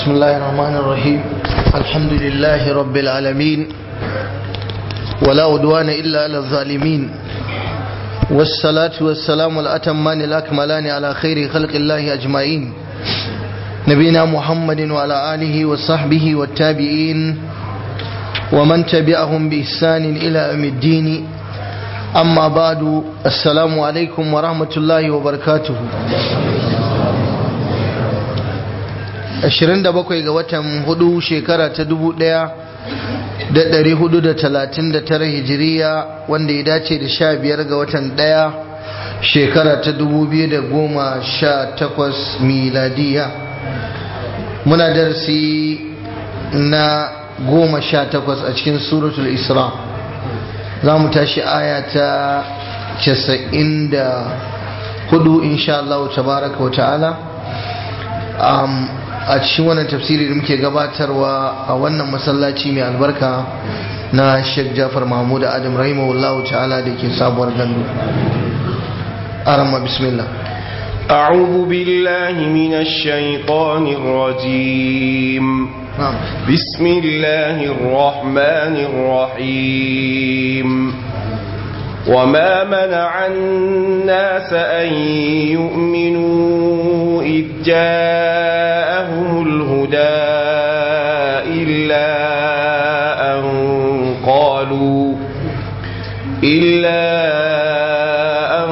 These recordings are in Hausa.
بسم الله الرحمن الرحيم الحمد لله رب العالمين ولا عدوان إلا على الظالمين والصلاة والسلام الأتمان الأكملان على خير خلق الله أجمعين نبينا محمد وعلى آله وصحبه والتابعين ومن تبعهم بإحسان إلى يوم الدين أما بعد السلام عليكم ورحمة الله وبركاته 27 ga watan hudu shekara ta 1439 hijiriya wanda ya dace da 15 ga watan daya shekara ta 2018 miladiya muna darsi na 18 a cikin suratul isra za mu tashi aya ta 94 insha Allah tabaraka wa ta'ala a cikin wannan tafsiri da muke gabatarwa a wannan masallaci mai albarka na Sheikh Jafar Mahmud Adam rahimahullahu ta'ala da ke sabuwar gandu arama bismillah أعوذ بالله من الشيطان الرجيم بسم الله الرحمن الرحيم وما منع الناس أن يؤمنوا إذ جاءهم الهدى إلا أن قالوا إلا أن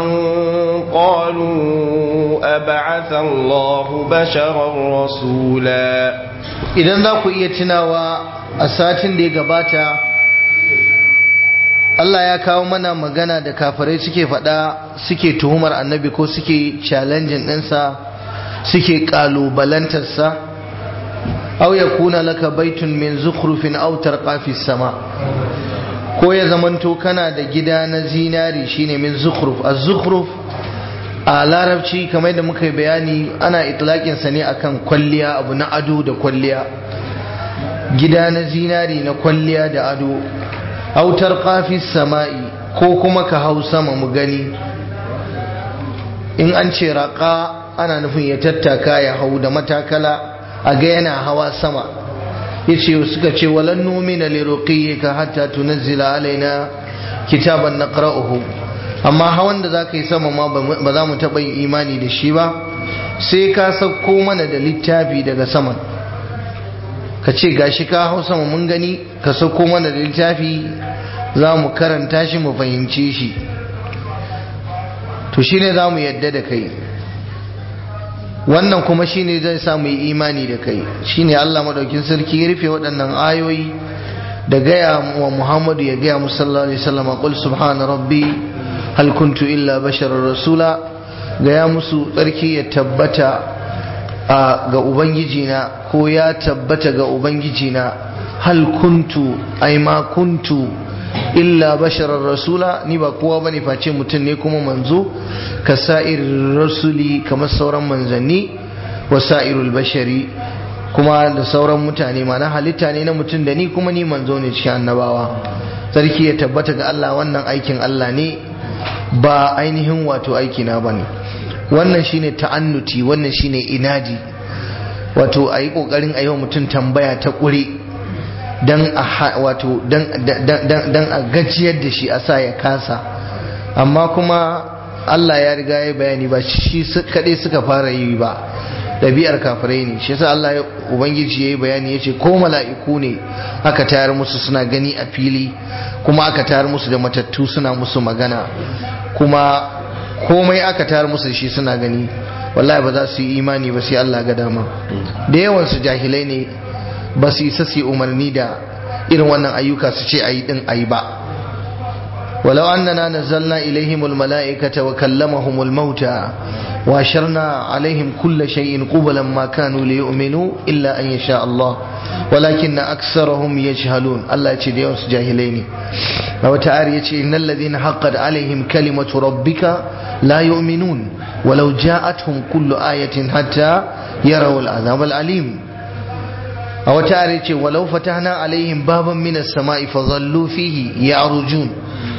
قالوا أبعث الله بشرا رسولا idan za ku iya tunawa a satin da ya gabata Allah ya kawo mana magana da kafirai suke faɗa suke tuhumar annabi ko suke challenging ɗinsa suke ƙalubalantarsa au ya kuna laka baitun min zukhrufin aw tarqa sama ko ya zamanto kana da gida na zinari shine min zukhruf az-zukhruf a larabci kamar da muka yi bayani ana itlaƙin sa ne akan kwalliya abu na ado da kwalliya gida na zinari na kwalliya da ado autar kafin sama'i ko kuma ka hau sama mu gani in an ce raƙa ana nufin ya tattaka ya hau da matakala a ga yana hawa sama ya ce suka ce walan nomina ka hatta tunazzila alaina kitaban na ƙara'uhu amma hawan da za ka yi sama ma ba za mu taɓa yin imani da shi ba sai ka sauko mana da littafi daga saman ka ce gashi ka hau sama mun gani ka sauko mana da littafi za mu karanta shi mu fahimce shi to shine za mu yadda da kai wannan kuma shine zai sa mu yi imani da kai shine Allah madaukin sarki ya rufe waɗannan ayoyi da gaya wa Muhammadu ya gaya mu sallallahu alaihi wasallam qul subhana rabbi hal kuntu illa basharar rasula gaya musu tsarki ya tabbata ga ubangijina ko ya tabbata ga ubangijina hal kuntu ai ma kuntu illa basharar rasula ni ba kowa bane face mutum ne kuma manzo ka sa'ir rasuli kamar sauran manzanni wa sa'irul bashari kuma da sauran mutane mana halitta ne na mutum da ni kuma ni manzo ne cikin annabawa sarki ya tabbata ga Allah wannan aikin Allah ne ba ainihin wato aikina bane wannan shine ta'annuti wannan shine inadi wato a yi ƙoƙarin a yi wa mutum tambaya ta ƙure don a gajiyar da shi a sa ya kasa amma kuma Allah ya riga ya bayani ba shi kaɗai suka fara yi ba ɗabi'ar kafirai ne shi yasa Allah ya ubangiji ya yi bayani ya ce ko mala'iku ne aka tayar musu suna gani a fili kuma aka tayar musu da matattu suna musu magana kuma komai aka tayar musu shi suna gani wallahi ba za su yi imani ba sai Allah ga dama da yawan su jahilai ne ba su isa su umarni da irin wannan ayyuka su ce ayi din ayi ba walau annana nazzalna ilaihimul mala'ikata wa kallamahumul mauta wa sharna alaihim kulla shay'in qublan ma kanu liyu'minu illa an yasha Allah walakinna aksarahum yajhalun Allah ya ce da yawan su jahilai ne a wata ayar ya ce innal ladhina haqqat alaihim kalimatu rabbika la yu'minun walau ja'atuhum kullu ayatin hatta yarawu al'azab al'alim a wata ayar ya ce walau fatahna alaihim baban minas sama'i fadhallu fihi ya'rujun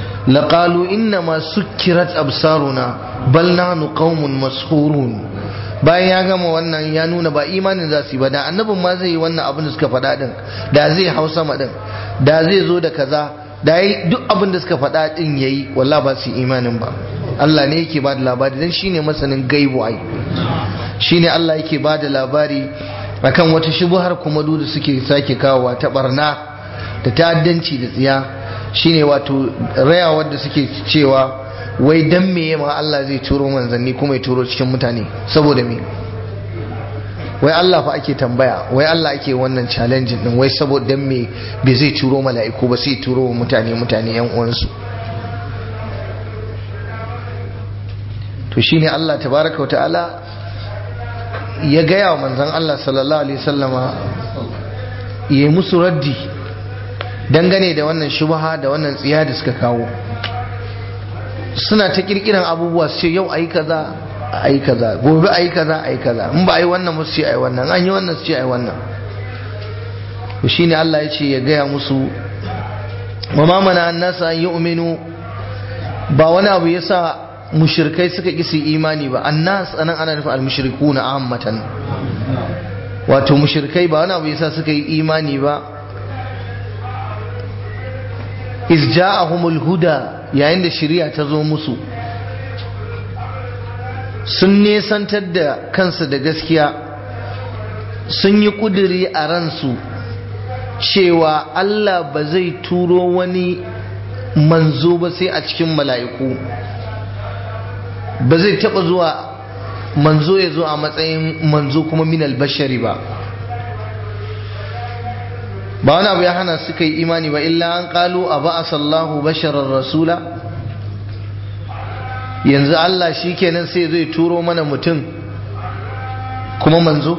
لقالوا إنما سكرت أبصارنا بل نحن قوم مسحورون bayan ya gama wannan ya nuna ba imanin za su yi ba da annabin ma zai yi wannan abin da suka faɗa din da zai hau sama din da zai zo da kaza da yi duk abin da suka faɗa din yayi wallahi ba su imanin ba Allah ne yake ba da labari dan shine masanin gaibu ai shine Allah yake ba da labari akan wata shubuhar kuma da suke sake kawowa ta barna da ta'addanci da tsiya shine wato rayawar da suke cewa wai dan me ma Allah zai turo manzanni kuma ya turo cikin mutane saboda me wai Allah fa ake tambaya wai Allah ake wannan challenge din wai saboda dan me bai zai turo mala'iku ba sai turo mutane mutane yan uwansu to shine Allah tabaraka wa ta'ala ya gaya wa manzon Allah sallallahu alaihi wasallama ya musu raddi dangane da wannan shubha da wannan tsiya da suka kawo suna ta kirkiran abubuwa su ce yau ayi kaza ayi kaza gobe ayi kaza ayi kaza in ba ayi wannan musu ce ayi wannan an yi wannan su ce ayi wannan to shine Allah ya ce ya gaya musu wa ma mana annasa an yu'minu ba wani abu yasa mushrikai suka ki su imani ba annas anan ana nufin al-mushrikuna ammatan wato mushrikai ba wani abu yasa suka yi imani ba iz ja'ahumul huda yayin da shari'a ta zo musu sun nesantar da kansu da gaskiya sun yi kuduri a ransu cewa Allah ba zai turo wani manzo ba sai a cikin mala'iku ba zai taba zuwa manzo ya zo a matsayin manzo kuma minal bashari ba ba wani abu ya hana suka yi imani ba illa an kalu a ba sallahu basharar rasula yanzu Allah shi kenan sai zai turo mana mutum kuma manzo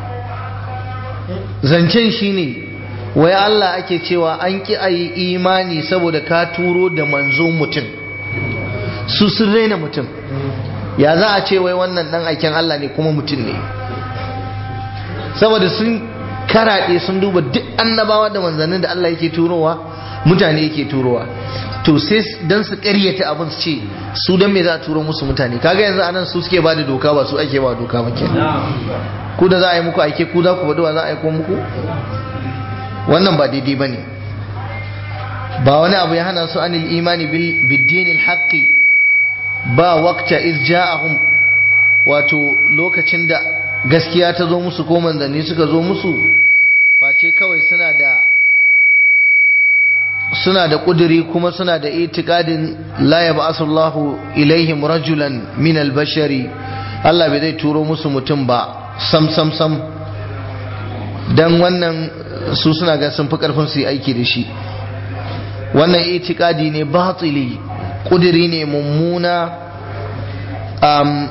zancen shi ne wai Allah ake cewa an ki a yi imani saboda ka turo da manzo mutum su sun raina mutum ya za a ce wai wannan dan aikin Allah ne kuma mutum ne saboda sun karaɗe sun duba duk annabawa da manzannin da Allah yake turowa mutane yake turowa to sai dan su ƙaryata abin su ce su dan me za a turo musu mutane kaga yanzu anan su suke bada doka ba su ake ba doka ba kenan ku da za a yi muku aike ku za ku faɗi wa za a aiko muku wannan ba daidai bane ba wani abu ya hana su anil imani bil biddinil haqqi ba waqta iz ja'ahum wato lokacin da gaskiya ta zo musu ko manzanni suka zo musu face kawai suna da suna da kuduri kuma suna da itikadin la yab'asullahu ilaihim rajulan min albashari Allah bai zai turo musu mutum ba sam sam sam dan wannan su suna ga sun fi karfin su yi aiki da shi wannan itikadi ne batili kuduri ne mummuna um,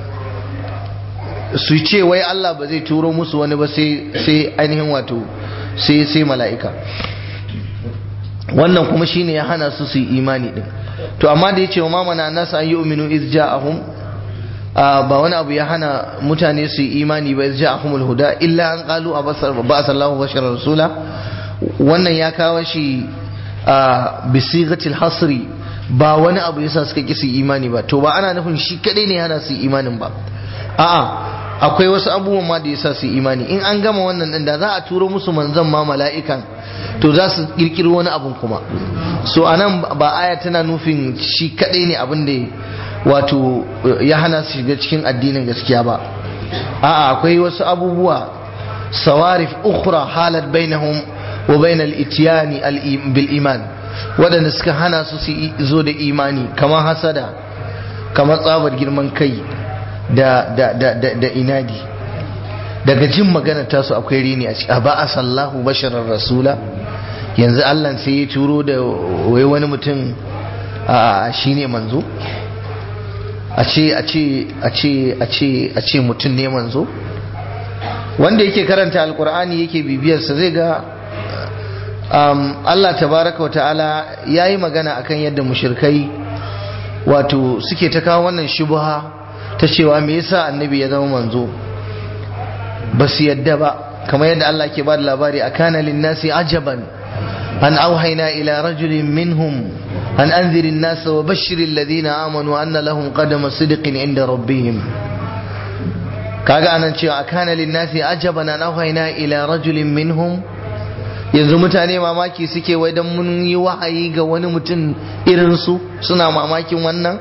su ce wai Allah ba zai turo musu wani ba sai ainihin wato sai sai mala'ika wannan kuma shine ya hana su su yi imani din to amma da yace wa mamana nasu an yu'minu iz ja'ahum ba wani abu ya hana mutane su yi imani ba iz ja'ahumul huda illa an qalu abasar ba sallahu bashar rasula wannan ya kawo shi bi sigatil hasri ba wani abu yasa suka ki su imani ba to ba ana nufin shi kadai ne hana su imani ba a'a akwai wasu abubuwan ma da yasa su imani in an gama wannan din da za a turo musu manzon ma mala'ikan to za su kirkiri wani abun kuma so anan ba aya tana nufin shi kadai ne abin da wato ya hana su shiga cikin addinin gaskiya ba a'a akwai wasu abubuwa sawarif ukhra halat bainahum wa bainal ityani bil iman waɗanda suka hana su su zo da imani kamar hasada kamar tsabar girman kai da, da, da, da, da inadi daga jin magana tasu akwai rini a ciki ba a sallahu basharar rasula yanzu allah sai ya turo da wai wani mutum a shi ne manzo a ce a ce a ce a ce a ce mutum ne manzo wanda yake karanta alkur'ani yake bibiyarsa zai ga um, Allah tabaraka wa ta'ala ya yi magana akan yadda mushirkai wato suke ta kawo wannan shubha ta cewa me yasa annabi ya zama manzo ba su yadda ba kamar yadda Allah ke ba da labari a kana linnasi ajaban an auhaina ila rajulin minhum an anzirin nasa wa bashirin ladina amanu anna lahum qadama sidiqin inda rabbihim kaga anan cewa akana linnasi ajaban an auhayna ila rajulin minhum yanzu mutane mamaki suke wai dan mun yi wahayi ga wani mutum irin su suna mamakin wannan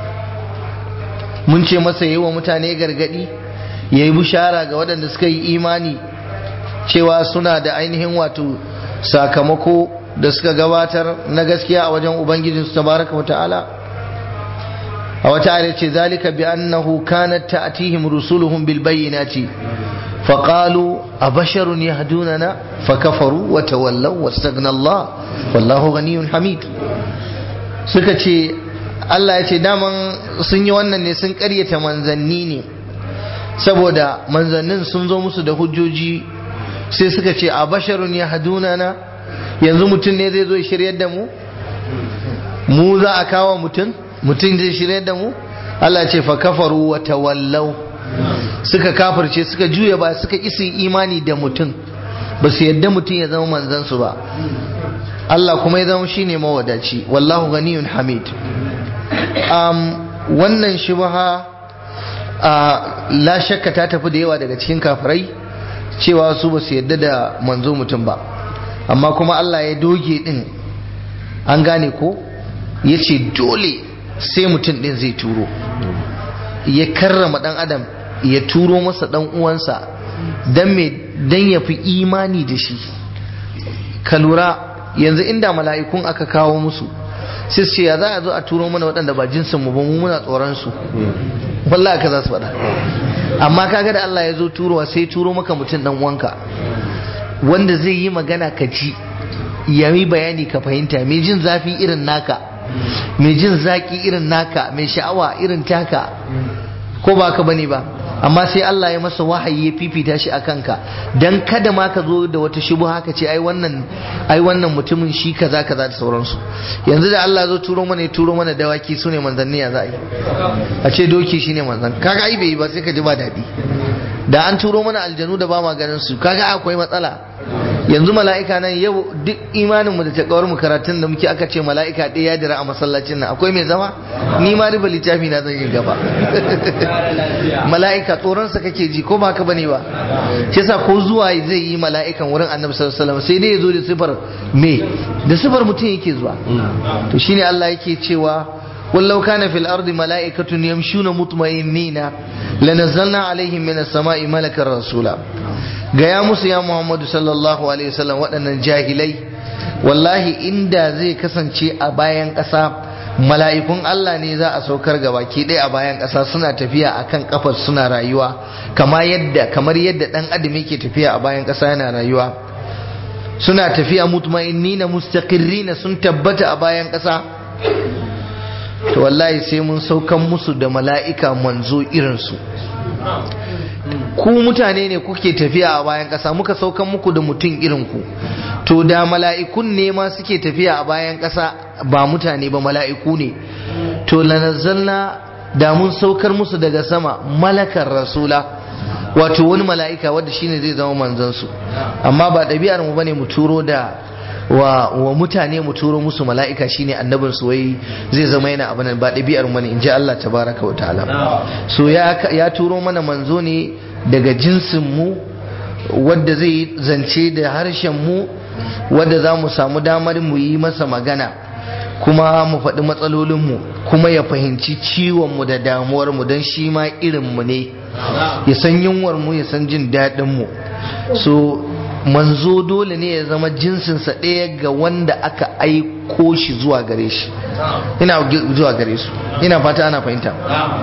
mun ce masa yi wa mutane gargadi ya yi bushara ga waɗanda suka yi imani cewa suna da ainihin wato sakamako da suka gabatar na gaskiya a wajen ubangijinsu tabaraka wa ta'ala a wata ayar ce zalika bi annahu kanat ta'tihim rusuluhum bil bayyinati فقالوا أبشر يهدوننا فكفروا وتولوا واستغنى الله والله غني حميد suka ce Allah ya ce daman sun yi wannan ne sun karyata manzanni ne saboda manzannin sun zo musu da hujjoji sai suka ce a basharun ya hadunana yanzu mutum ne zai zo ya shiryar da mu mu za a kawo mutum mutum zai shiryar da mu Allah ce fa kafaru wa tawallau suka kafirce suka juya ba suka isi imani da mutum ba su yadda mutum ya zama manzansu ba Allah kuma ya zama shine mawadaci wallahu ganiyun hamid um, wannan shubha la shakka ta tafi da yawa daga cikin kafirai cewa su ba su yadda da manzo mutum ba amma kuma Allah ya doge din an gane ko ya ce dole sai mutum din zai turo ya karrama dan adam ya turo masa dan uwansa dan me dan ya fi imani da shi ka lura yanzu inda mala'ikun aka kawo musu sai ce ya za a zo a turo mana waɗanda ba jinsin mu ba mu muna tsoron su wallahi ka za su faɗa amma kaga da Allah ya zo turowa sai turo maka mutum dan uwanka wanda zai yi magana ka ji ya yi bayani ka fahimta mai jin zafi irin naka mai jin zaki irin naka mai sha'awa irin taka ko ba ka bane ba amma sai Allah ya masa wahayi ya fifita shi a kanka dan kada ma ka zo da wata shubu haka ce ai wannan ai wannan mutumin shi kaza kaza da sauransu yanzu da Allah zo turo mana ya turo mana dawaki sune manzanni ya za'i a ce doki shine manzan kaga ai bai ba sai ka ji ba daɗi da an turo mana aljanu da ba ma ganin su kaga akwai matsala yanzu mala'ika nan yau duk imanin mu da takawar mu karatun da muke aka ce mala'ika ɗaya ya dira a masallacin nan akwai mai zama ni ma riba littafi na zan yi gaba mala'ika tsoron sa kake ji ko ba ka bane ba shi yasa ko zuwa zai yi mala'ikan wurin annabi sallallahu alaihi wasallam sai dai ya zo da sifar me da sifar mutum yake zuwa to shine Allah yake cewa ولو كان في الأرض ملائكة يمشون مطمئنين لنزلنا عليهم من السماء ملكا رسولا gaya musu ya Muhammadu sallallahu alaihi wasallam waɗannan jahilai wallahi inda zai kasance a bayan ƙasa mala'ikun Allah ne za a saukar ga baki ɗaya a bayan ƙasa suna tafiya akan kafar suna rayuwa kama yadda kamar yadda ɗan adam yake tafiya a bayan ƙasa yana rayuwa suna tafiya mutma'innina mustaqirrina sun tabbata a bayan ƙasa to wallahi sai mun saukan musu da mala'ika manzo irinsu ku mutane ne kuke tafiya a bayan ƙasa muka saukan muku da mutum irinku to da mala'ikun ne ma suke tafiya a bayan ƙasa ba mutane ba mala'iku ne to lanazzalna da mun saukar musu daga sama malakar rasula wato wani mala'ika wadda shine zai zama manzansu amma ba ɗabi'ar mu bane mu turo da wa, wa mutane mu turo musu mala'ika shine annabin su wai zai zama yana abin ba ɗabi'ar mu ne in ji Allah tabaraka wa ta'ala so ya, ya turo mana manzo ne daga jinsin mu wadda zai zance da harshen mu wadda za mu samu damar mu yi masa magana kuma mu faɗi matsalolinmu kuma ya fahimci ciwonmu da damuwarmu don shi ma irinmu ne ya san yunwarmu ya san jin daɗinmu so manzo dole ne ya zama jinsinsa ɗaya ga wanda aka aiko shi zuwa gare shi ina zuwa gare su ina fata ana fahimta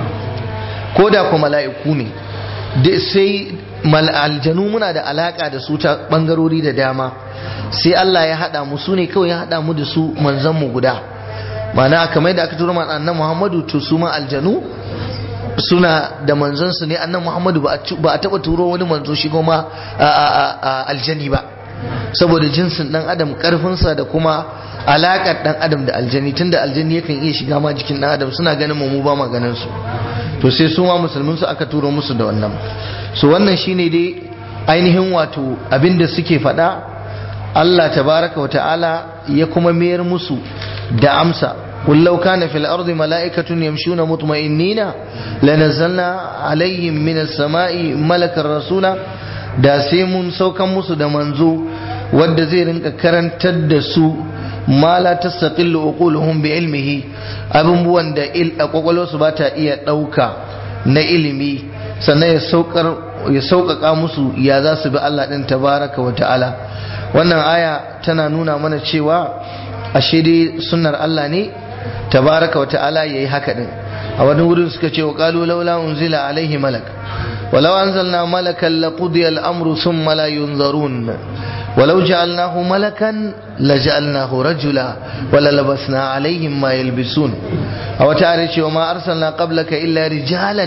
ko da kuma mala'iku ne sai aljanu muna da alaka da su ta bangarori da dama sai Allah ya haɗa mu su ne kawai ya haɗa mu da su manzan mu guda mana kamar da aka tura ma annan Muhammadu to su ma aljanu suna da manzon su ne annan Muhammadu ba a taba turo wani manzo shi kuma aljani ba saboda jinsin dan adam karfinsa da kuma alakar dan adam da aljani tunda aljani yakan iya shiga ma jikin dan adam suna ganin mu ba ma ganin su to sai su ma musulmin su aka turo musu da wannan so wannan shine dai ainihin wato abinda suke faɗa Allah tabaraka wata'ala ya kuma mayar musu da amsa قل لو كان في الأرض ملائكة يمشون مطمئنين لنزلنا عليهم من السماء ملكا رسولا da sai mun saukan musu da manzo wadda zai rinka karantar da su ma la tastaqillu uquluhum bi ilmihi abubuwan da il a kwakwalwarsu ba ta iya ɗauka na ilimi sannan ya saukar ya sauƙaƙa musu ya za su bi Allah ɗin tabaraka wa ta'ala wannan aya tana nuna mana cewa ashe dai sunnar Allah ne tabaraka wa ta'ala yayi haka din a wani wurin suka ce wa qalu laula unzila alaihi malak walau anzalna malakan laqudiya al-amru thumma la yunzarun ولو جعلناه ملكا لجعلناه رجلا وللبسنا عليهم ما يلبسون أو تعرف وما أرسلنا قبلك إلا رجالا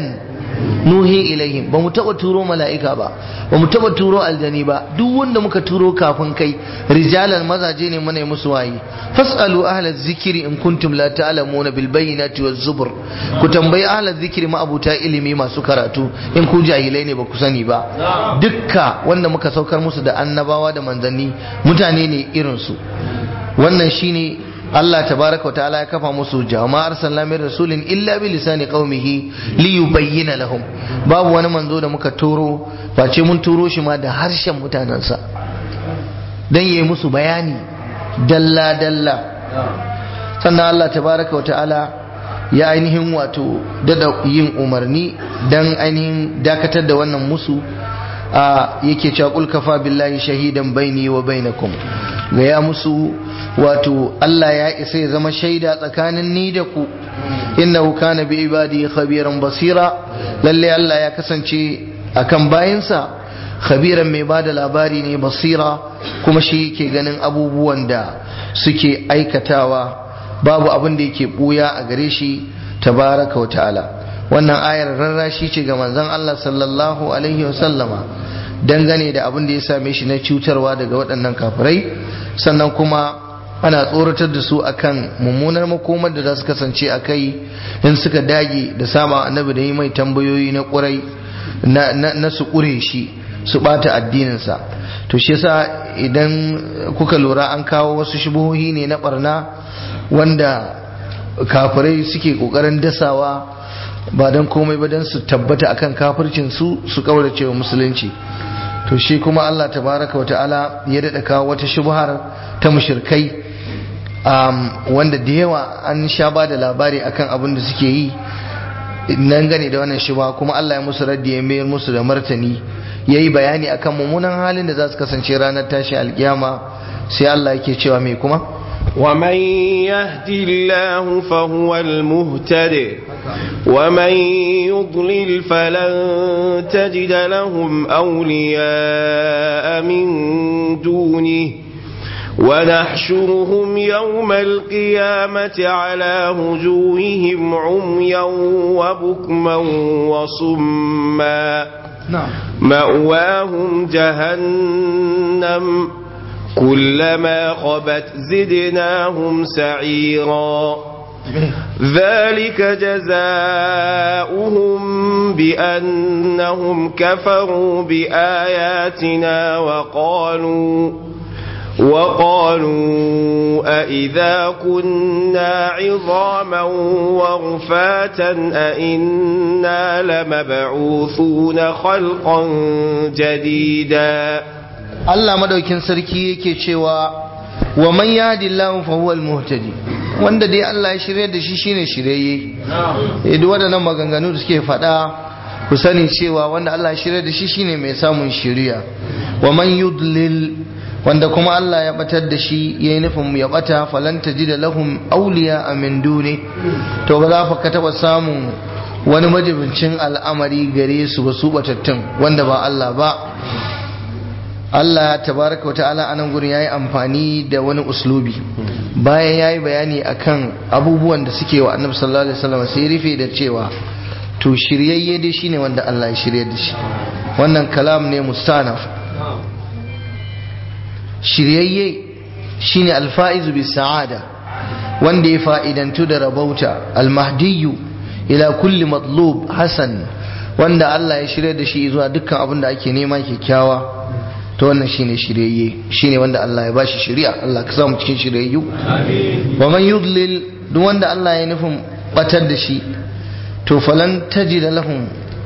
nuhi ilaihim ba mu taba turo mala'ika ba ba mu taba turo aljani ba duk wanda muka turo kafin kai rijalan mazaje ne muna musu wayi fasalu ahla zikiri in kuntum la ta'lamuna bil bayyinati waz zubur ku tambayi ahla zikiri ma abuta ilimi masu karatu in ku jahilai ne ba ku sani ba dukka wanda muka saukar musu da annabawa da manzanni mutane ne irin su wannan shine Allah tabaraka wa ta'ala ya kafa musu jama'ar sallamin rasulin illa bi lisani qaumihi li yubayyana lahum babu wani manzo da muka turo face mun turo shi ma da harshen mutanensa dan yayi musu bayani dalla dalla sannan Allah tabaraka wa ta'ala ya ainihin wato dada yin umarni dan ainihin dakatar da wannan musu a yake cewa kul kafa billahi shahidan baini wa bainakum ga ya musu wato Allah ya isa ya zama shaida tsakanin ni da ku innahu kana bi ibadi khabiran basira lalle Allah ya kasance akan bayinsa khabiran mai bada labari ne basira kuma shi yake ganin abubuwan da suke aikatawa babu abin da yake buya a gare shi tabaraka wa ta'ala wannan ayar rarrashi ce ga manzon Allah sallallahu alaihi wasallama dangane da abin da ya same shi na cutarwa daga waɗannan kafirai sannan kuma ana tsoratar da su akan mummunar makomar da za su kasance a kai in suka dage da sama annabi da yi mai tambayoyi na ƙurai na su ƙure shi su ɓata addininsa to shi yasa idan kuka lura an kawo wasu shubuhohi ne na ɓarna wanda kafirai suke ƙoƙarin dasawa ba don komai ba don su tabbata akan kafircin su su kaurace wa musulunci to shi kuma Allah tabaraka wa ta'ala ya daɗa kawo wata shubhar ta mushirkai wanda da yawa an sha ba da labari akan abin da suke yi nan gane da wannan shubha kuma Allah ya musu raddi ya mayar musu da martani ya yi bayani akan mummunan halin da za su kasance ranar tashi alkiyama sai Allah yake cewa mai kuma ومن يهد الله فهو المهتد ومن يضلل فلن تجد لهم أولياء من دونه ونحشرهم يوم القيامة على وجوههم عميا وبكما وصما مأواهم جهنم كلما خبت زدناهم سعيرا ذلك جزاؤهم بأنهم كفروا بآياتنا وقالوا وقالوا أئذا كنا عظاما ورفاتا أئنا لمبعوثون خلقا جديدا Allah madaukin sarki yake cewa wa man yahdillahu fa huwal muhtadi wanda dai Allah ya shirye da shi shine shiryayye eh duk waɗannan maganganu da suke faɗa ku sani cewa wanda Allah ya shirye da shi shine mai samun shiriya wa man yudlil wanda kuma Allah ya batar da shi yayi nufin ya bata falan tajida lahum awliya min duni to ba za ka taba samun wani majibincin al'amari gare su ba su batattun wanda ba Allah ba Allah tabaraka wa ta'ala anan gurin yayi amfani da wani uslubi bayan yayi bayani akan abubuwan da suke wa Annabi sallallahu alaihi wasallam sai rufe da cewa to shiryayye dai shine wanda Allah ya shirye da shi wannan kalam ne mustanaf shiryayye shine alfa'izu bis sa'ada wanda ya fa'idantu da rabauta almahdiyu ila kulli matlub hasan wanda Allah ya shirye da shi zuwa dukkan abin da ake nema kyakkyawa to wannan shine shiryayye shine wanda Allah ya bashi shiriya Allah ka samu cikin shiryayyu wa man yudlil duk wanda Allah ya nufin batar da shi to falan tajida lahum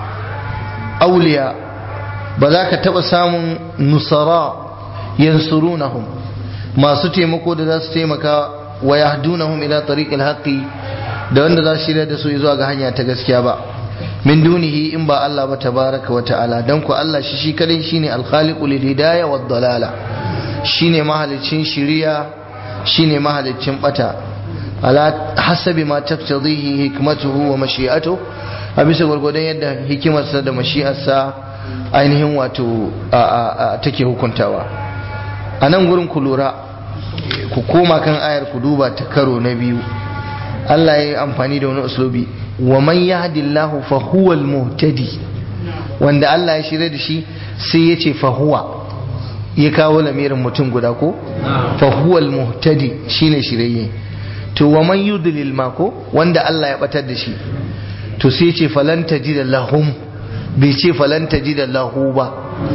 awliya ba za ka taba samun nusara yansurunahum masu taimako da za su taimaka wa yahdunahum ila tariqil haqqi da wanda za su shirya da su zuwa ga hanya ta gaskiya ba min dunihi in ba Allah ba tabaraka wa ta'ala dan ku Allah shi shi kadai shine al-khaliqu lil hidayah wad dalala shine mahalicin shiriya shine mahalicin bata ala hasabi ma taqtadihi hikmatuhu wa mashi'atuhu a bisa gwargwadon yadda hikimarsa da mashi'arsa ainihin wato take hukuntawa a nan gurin ku lura ku koma kan ayar ku duba ta karo na biyu Allah ya yi amfani da wani uslubi wa man yahdillahu fa huwa al-muhtadi wanda Allah ya shirya da shi sai ya ce fa huwa ya kawo lamirin mutum guda ko fa huwa al-muhtadi shine shirye to wa man yudlil ma ko wanda Allah ya batar da shi to sai ce falan tajida lahum bai ce falan tajida lahu ba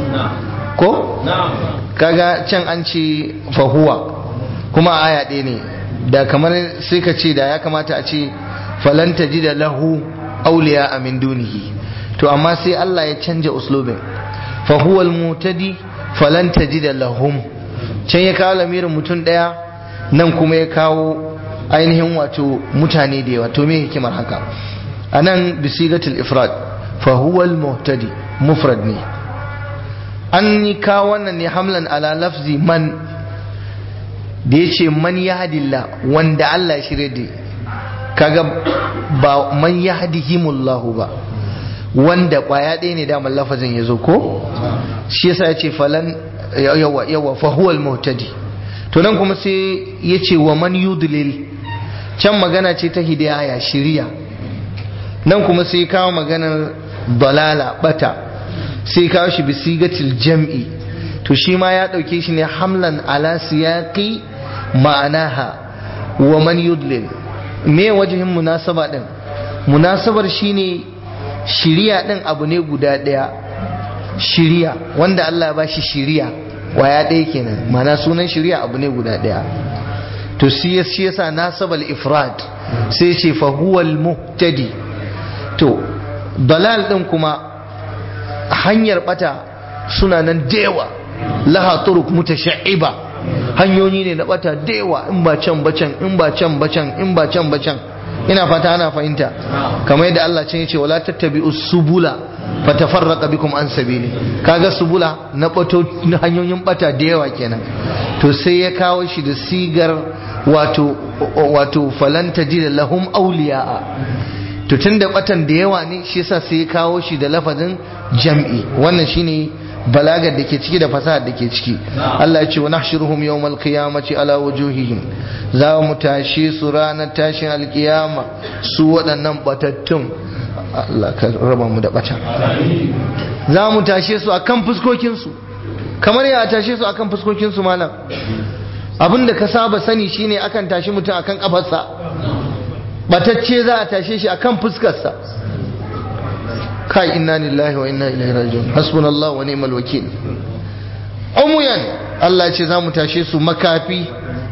ko kaga can an ce fa huwa kuma aya ɗaya ne da kamar sai ka ce da ya kamata a ce falan tajida lahu awliya min dunihi to amma sai Allah ya canja uslubin fa huwa al-mutadi falan tajida lahum can ya kawo lamirin mutum daya nan kuma ya kawo ainihin wato mutane da yawa to me hikimar haka anan bisigatul ifrad fa huwa al-muhtadi mufrad ne an yi kawo wannan ne hamlan ala lafzi man da ya ce man yahdillah wanda Allah ya shirye da kaga ba man yahdihimullahu ba wanda kwaya ɗaya ne damar lafazin ya zo ko shi yasa ya ce falan yawa yawa fa huwal muhtadi to nan kuma sai ya ce wa man yudlil can magana ce ta hidaya shiriya nan kuma sai kawo maganar balala bata sai kawo shi bisigatil jam'i to shi ma ya ɗauke shi ne hamlan ala siyaqi ma'anaha wa man yudlil me wajihin munasaba din munasabar shine shiriya din abu ne guda daya shiriya wanda Allah ya bashi shiriya waya ɗaya kenan mana sunan shiriya abu ne guda daya to shi yasa nasabal ifrad sai ce fa huwal muhtadi to dalal din kuma hanyar bata suna nan dewa laha turuk mutashaiba hanyoyi ne na bata dewa in ba can bacan in ba can bacan in ba can bacan ina fata ana fahimta kamar yadda Allah can yace wala tattabi'u subula fatafarraqa bikum an sabili kaga subula na bato na hanyoyin bata da yawa kenan to sai ya kawo shi da sigar wato wato falan tajida lahum awliya'a to tunda batan da yawa ne shi yasa sai ya kawo shi da lafazin jam'i wannan shine balagar da ke ciki da fasahar da ke ciki Allah ya ce wa nahshuruhum yawmal qiyamati ala wujuhihim za mu tashe su ranar tashin alkiyama su waɗannan batattun Allah ka raba mu da bata za mu tashe su akan fuskokin su kamar ya tashe su akan fuskokin su malam abinda ka saba sani shine akan tashi mutum akan kafarsa batacce za a tashe shi akan fuskarsa kai inna lillahi wa inna ilaihi raji'un hasbunallahu wa ni'mal wakil umuyan Allah ce za mu tashe su makafi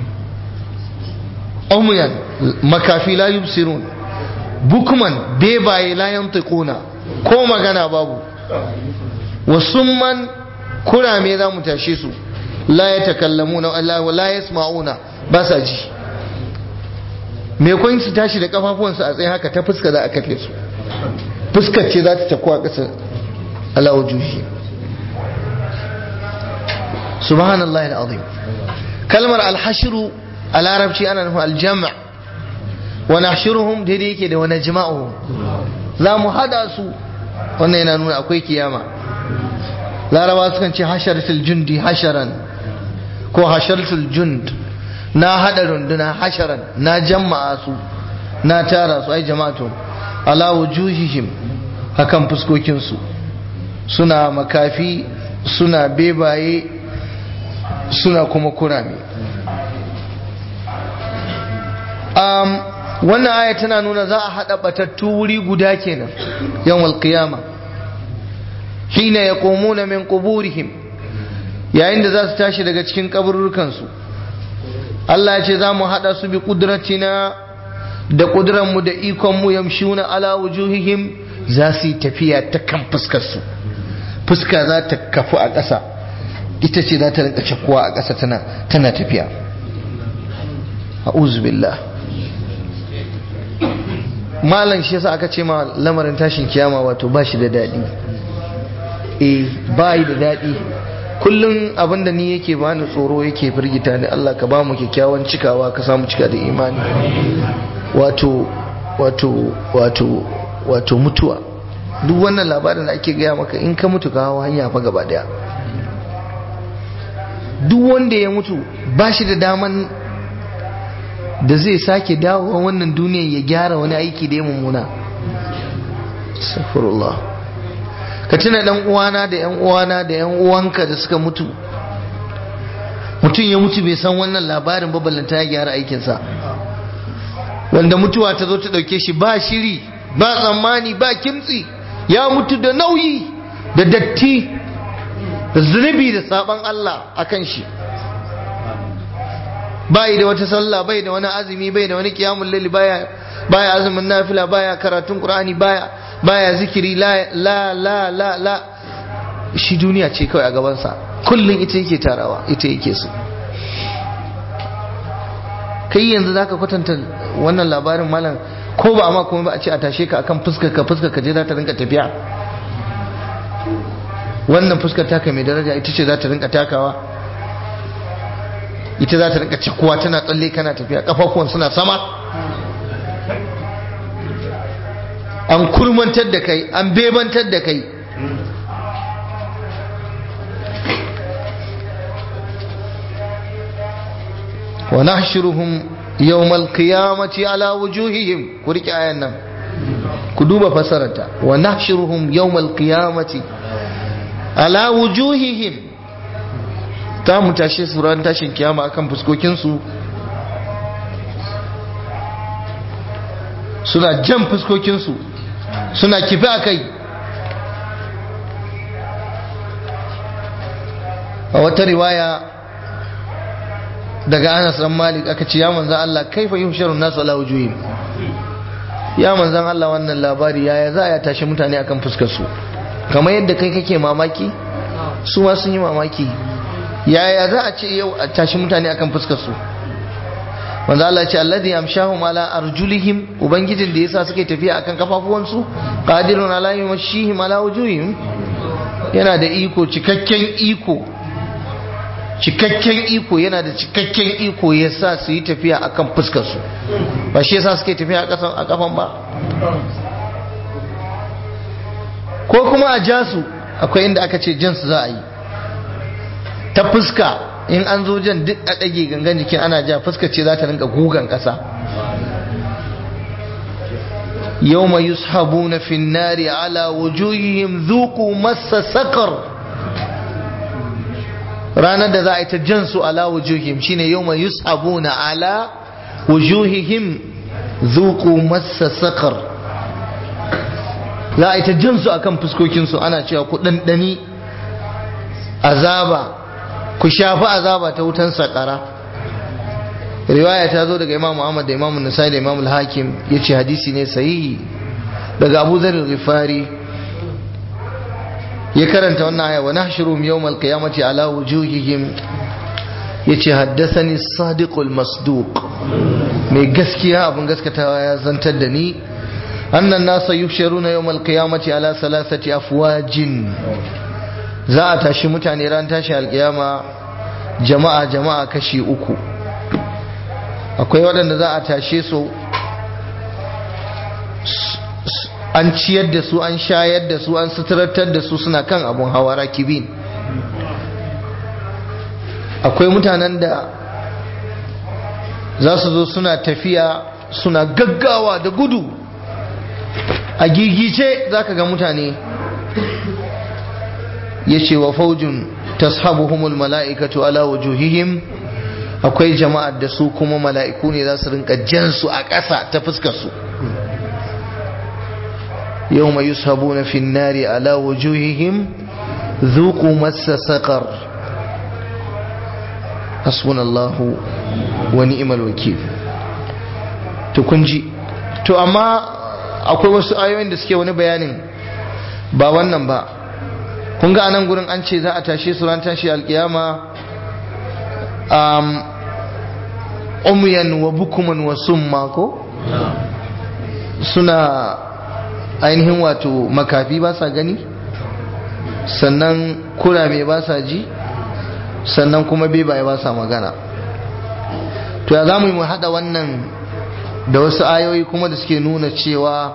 umuyan makafi la yubsirun bukman bebaye la yantiquna ko magana babu wa summan kurame za mu tashe su la yatakallamuna Allah wa la yasma'una ba sa ji me kun su tashi da kafafuwansu a tsaye haka ta fuska za a kafe su fuskar ce za ta tafi a ƙasa alawajuhi subhanallah al'azim kalmar alhashiru a larabci ana nufin aljama wani ashiruhum daidai yake da wani jima'uhum za mu hada su wannan yana nuna akwai kiyama laraba sukan ce hasharatul jundi hasharan ko hasharatul jund na hada runduna hasharan na jama'a su na tara su ai jama'atu ala wujuhihim akan fuskokinsu suna makafi suna bebaye suna kuma kurame um, wannan aya tana nuna za a haɗa batattu wuri guda kenan yawan qiyama hina yaqumuna min quburihim yayin da za su tashi daga cikin kaburrukansu Allah ya ce za mu haɗa su bi ƙudratina da ƙudranmu da ikonmu yamshuna ala wujuhihim za su yi tafiya ta kan fuskarsu fuska za ta kafu a ƙasa ita ce za ta rinka cakkuwa a ƙasa tana tana tafiya a'udhu billah malam shi yasa aka ce ma lamarin tashin kiyama wato ba shi da daɗi eh ba yi da daɗi kullum abinda ni yake bani tsoro yake firgita ni Allah ka ba mu kyakkyawan cikawa ka samu cika da imani wato wato wato wato mutuwa duk wannan labarin da ake gaya maka in ka mutu ka hawa hanya fa gaba daya duk wanda ya mutu ba shi da daman da zai sake dawowa wannan duniyan ya gyara wani aiki da ya mummuna astaghfirullah ka tuna dan uwana da yan uwana da yan uwanka da suka mutu mutum ya mutu bai san wannan labarin ba ballanta ya gyara aikinsa wanda mutuwa ta zo ta dauke shi ba shiri ba tsammani ba kimtsi ya mutu da nauyi da datti da zunubi da saban Allah akan shi bai da wata sallah bai da wani azumi bai da wani qiyamul layl baya baya azumin nafila baya karatun qur'ani baya baya zikiri la la la la la shi duniya ce kawai a gaban sa kullun ita yake tarawa ita yake so kai yanzu zaka kwatanta wannan labarin malam ko ba amma kuma ba a ce a tashe ka akan fuskar ka fuskar ka je za ta rinka tafiya wannan fuskar taka mai daraja ita ce za ta rinka takawa ita za ta rinka cikuwa tana tsalle kana tafiya kafafuwan suna sama an kurmantar da kai an bebantar da kai wa nahshuruhum yawmal qiyamati ala wujuhihim ku rike ayan nan ku duba fasararta wa nahshuruhum yawmal qiyamati ala wujuhihim ta mu tashe su ran tashin kiyama akan fuskokinsu suna jan fuskokinsu suna kifi a kai a wata riwaya daga anas dan malik aka ce ya manzan Allah kaifa yuhsharun nasu ala wujuhim ya manzan Allah wannan labari yaya za a tashi mutane akan fuskarsu kamar yadda kai kake mamaki su ma sun yi mamaki yaya za a ce yau a tashi mutane akan fuskar su wanda Allah ce alladhi amshahum ala arjulihim ubangijin da yasa suke tafiya akan kafafuwan su qadirun ala yumshihim ala wujuhihim yana da iko cikakken iko cikakken iko yana da cikakken iko yasa su yi tafiya akan fuskar su ba shi yasa suke tafiya a kafan ba ko kuma a jasu akwai inda aka ce jansu za a yi ta fuska in an zo jan duk a ɗage gangan jikin ana ja fuska ce za ta rinka gugan ƙasa yau mai yushabu na finnari ala wujuhihim zuku masa sakar ranar da za a yi ta jan su ala wujuhihim shine yau mai yushabu na ala wujuhihim zuku masa sakar za a yi ta jan su akan fuskokinsu ana cewa ku ɗanɗani azaba ku shafi azaba ta wutan sakara riwaya ta zo daga imam Muhammad da imam Nasai da imam al-Hakim yace hadisi ne sahihi daga Abu Dharr al-Ghifari ya karanta wannan aya wa nahshurum yawm al-qiyamati ala wujuhihim yace haddathani as-sadiq al-masduq mai gaskiya abun gaskatawa ya zantar da ni annan nasa yuhsharuna yawm al-qiyamati ala salasati afwajin za a tashi mutane ran tashi alkiyama jama'a jama'a kashi uku akwai waɗanda za a tashe su an ciyar da su an shayar da su an suturantar da su suna kan abun hawa rakibin akwai mutanen da za su zo suna tafiya suna gaggawa da gudu a gigice za ka ga mutane ya ce wa faujin tashabuhumul mala'ikatu ala wujuhihim akwai jama'ar da su kuma mala'iku ne za su rinka jansu a ƙasa ta fuskar su yau mai yusabu na finnari ala wujuhihim zuku masa saƙar hasbunallahu wa ni'mal wakil to kun ji to amma akwai wasu ayoyin da suke wani bayanin ba wannan ba kun ga anan gurin an ce za a tashe su ran tashi alkiyama um, umyan wa bukuman wa summa ko suna ainihin wato makafi ba sa gani sannan kurame ba sa ji sannan kuma bebaye ba sa magana to ya za mu yi mu haɗa wannan da wasu ayoyi kuma da suke nuna cewa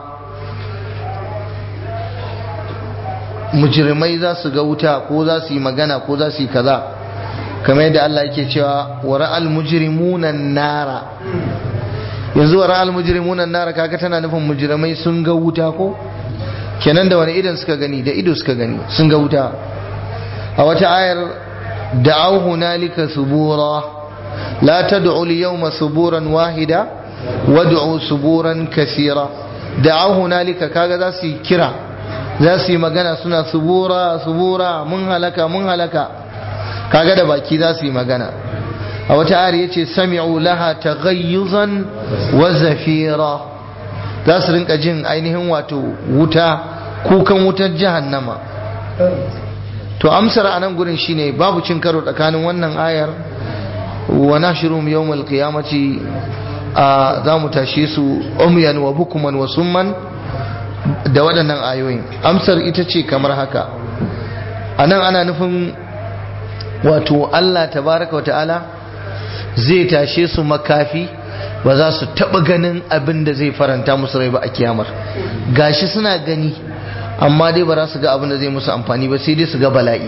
mujrimai za su ga wuta ko za su yi magana ko za su yi kaza kamar yadda Allah yake cewa wa ra'al mujrimuna nara yanzu wa ra'al mujrimuna nara kaga tana nufin mujrimai sun ga wuta ko kenan da wani idan suka gani da ido suka gani sun ga wuta a wata ayar da'aw hunalika subura la tad'u al-yawma suburan wahida wad'u suburan kaseera da'aw hunalika kaga za su kira za su yi magana suna subura subura mun halaka mun halaka kaga da baki za su yi magana a wata ayar yace sami'u laha taghayyuzan wa zafira za su rinka jin ainihin wato wuta kukan wutar jahannama to amsar anan gurin shine babu cin karo tsakanin wannan ayar wa nashrum yawmal qiyamati za mu tashe su umyan wa bukuman wa summan da waɗannan ayoyin amsar ita ce kamar haka anan ana nufin wato Allah tabaraka wa ta'ala zai tashe su makafi ba za su taɓa ganin abin da zai faranta musu rai ba a kiyamar gashi suna gani amma dai ba za su ga abin da zai musu amfani ba sai dai su ga bala'i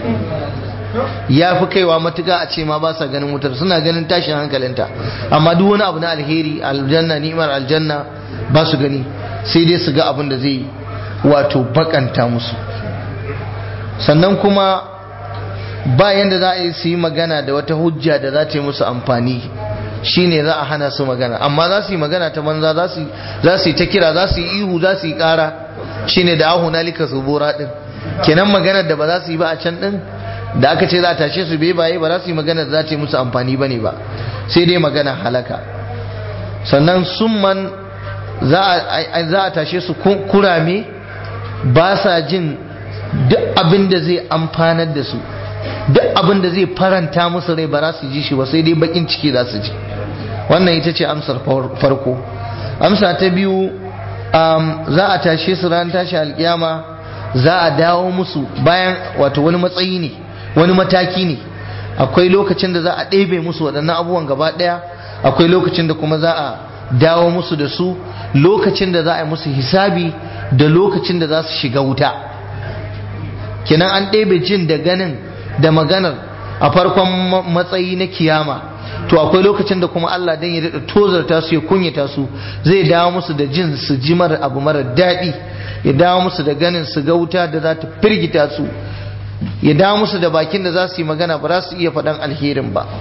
ya fi kaiwa matuka a ce ma ba sa ganin wutar suna ganin tashin hankalinta amma duk wani abu na alheri aljanna ni'imar aljanna ba su gani sai dai su ga abin da zai wato bakanta musu sannan kuma ba yanda za a yi su yi magana da wata hujja da za ta yi musu amfani shine za a hana su magana amma za su yi magana ta banza za su yi ta kira za su yi ihu za su yi kara shine da ahu nalika subura din kenan maganar da ba za su yi ba a can din da aka ce za a tashe su bai baye ba za su yi magana da za ta yi musu amfani bane ba sai dai magana halaka sannan summan za a tashe su kurame ba sa jin duk abin da zai amfanar da su duk abin da zai faranta musu rai ba za su ji shi ba sai dai bakin ciki za su ji wannan ita ce amsar farko amsa ta biyu za a tashe su ran tashi alkiyama za a dawo musu bayan wato wani matsayi ne wani mataki ne akwai lokacin da za a ɗebe musu waɗannan abubuwan gaba ɗaya akwai lokacin da kuma za a dawo musu da su lokacin da za a yi musu hisabi da lokacin da za su shiga wuta kenan an ɗebe jin da ganin da maganar a farkon matsayi na kiyama to akwai lokacin da kuma Allah dan ya daɗa tozarta su ya kunyata su zai dawo musu da jin su ji mara abu mara daɗi ya dawo musu da ganin su ga wuta da za ta firgita su ya dawo musu da bakin da za su yi magana ba za su iya faɗan alherin ba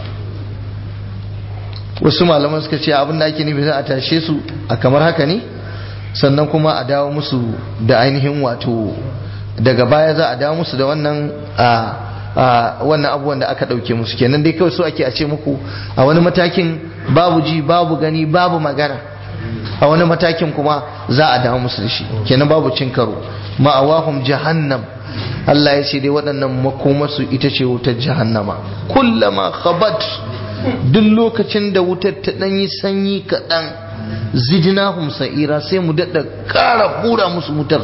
wasu malaman suka ce abin da ake nufi za a tashe su a kamar haka ne sannan kuma a dawo musu da ainihin wato daga baya za a dawo musu da wannan a wannan abubuwan da aka ɗauke musu kenan dai kawai so ake a ce muku a wani matakin babu ji babu gani babu magana a wani matakin kuma za a dawo musu da shi kenan babu cin karo ma'awahum jahannam Allah ya ce dai waɗannan makomarsu ita ce wutar jahannama kullama khabat duk lokacin da wutar ta ɗan yi sanyi kaɗan zidnahum sa'ira sai mu daɗa ƙara hura musu wutar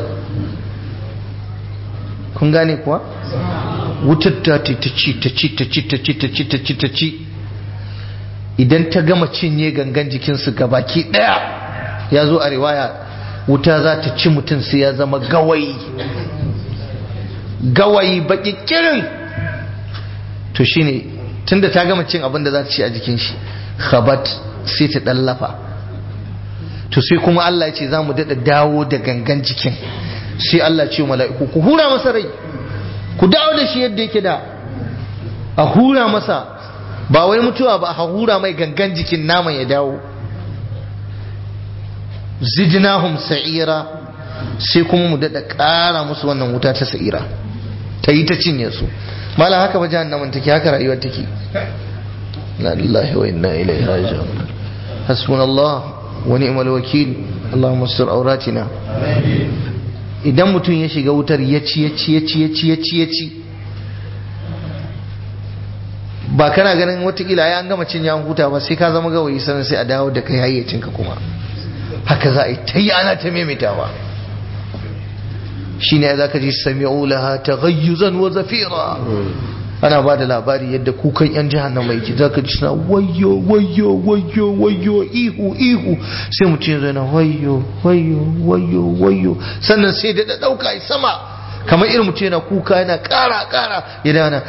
kun gane kuwa wutar ta ta ci ta ci ta ci ta ci ta ci ta ci ta ci idan ta gama cinye gangan jikinsu gabaki ɗaya ya zo a riwaya wuta za ta ci mutum sai ya zama gawayi gawayi baki kirin to shine tunda ta gama cin abin da za ta ci a jikin shi khabat sai ta dallafa to sai kuma Allah ya ce za mu daɗa dawo da gangan jikin sai Allah ce mala'iku ku hura masa rai ku dawo da shi yadda yake da a hura masa ba wai mutuwa ba a hura mai gangan jikin naman ya dawo zidnahum sa'ira sai kuma mu daɗa ƙara musu wannan wuta ta sa'ira ta yi ta cinye su malam haka ba jahannamin take haka rayuwar take la lillahi wa inna ilaihi raji'un hasbunallah wa ni'mal wakil Allahumma sur auratina idan mutum ya shiga wutar ya ci ya ci ya ci ya ci ya ci ya ci ba kana ganin watakila ya an gama cin yawon huta ba sai ka zama gawayi sannan sai a dawo da kai hayyacinka kuma haka za a yi ta yi ana ta maimaitawa shi ne za ka ji sami'u laha ta gayyuzan wa zafira ana ba da labari yadda kukan yan jahannama yake za ka ji suna wayo wayo wayo wayo ihu ihu sai mutum ya zana wayo wayo wayo wayo sannan sai da ɗauka ya sama kamar irin mutum yana kuka yana ƙara ƙara ya dana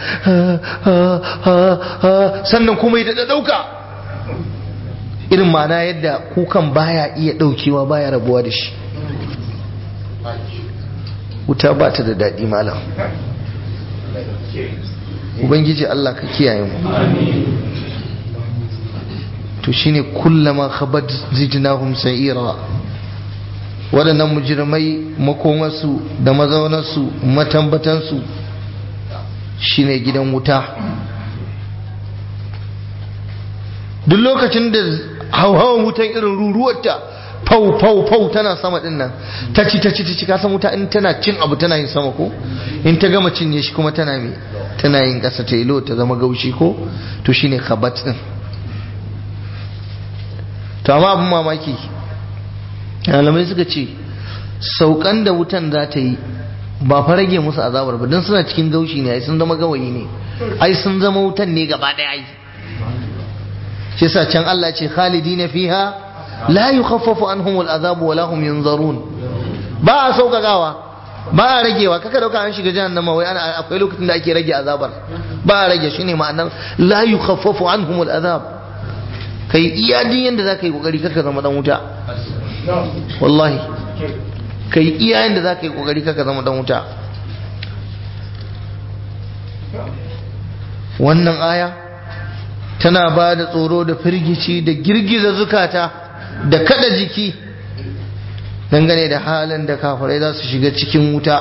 sannan kuma ya da ɗauka irin mana yadda kukan baya iya ɗaukewa baya rabuwa da shi wuta ba ta da daɗi malam ubangiji Allah ka kiyaye mu to shine kullama khabat zijnahum sa'ira waɗannan mujirmai makomarsu da mazaunarsu matambatansu shine gidan wuta duk lokacin da hauhawan wutan irin ruruwarta fau fau fau tana sama din nan ta ci ta ci ta ci ka san wuta in tana cin abu tana yin sama ko in ta gama cinye shi kuma tana me tana yin ƙasa ta ilo ta zama gaushi ko to shine khabat din to amma abin mamaki malamai suka ce saukan da wutan za ta yi ba fa rage musu azabar ba don suna cikin gaushi ne ai sun zama gawayi ne ai sun zama wutan ne gaba daya ai shi yasa can Allah ce khalidina fiha la yukhaffafu anhum al'azab wa lahum yunzarun ba a saukakawa ba a ragewa kaka dauka an shiga jahannama wai ana akwai lokacin da ake rage azabar ba a rage shine ma'anar la yukhaffafu anhum al'azab kai iya din yanda zaka yi kokari kaka zama dan wuta wallahi ka yi iyayen da za ka yi kokari kaka zama dan wuta wannan aya tana ba da tsoro da firgici da girgiza zukata da kada jiki dangane da halin da kafirai za su shiga cikin wuta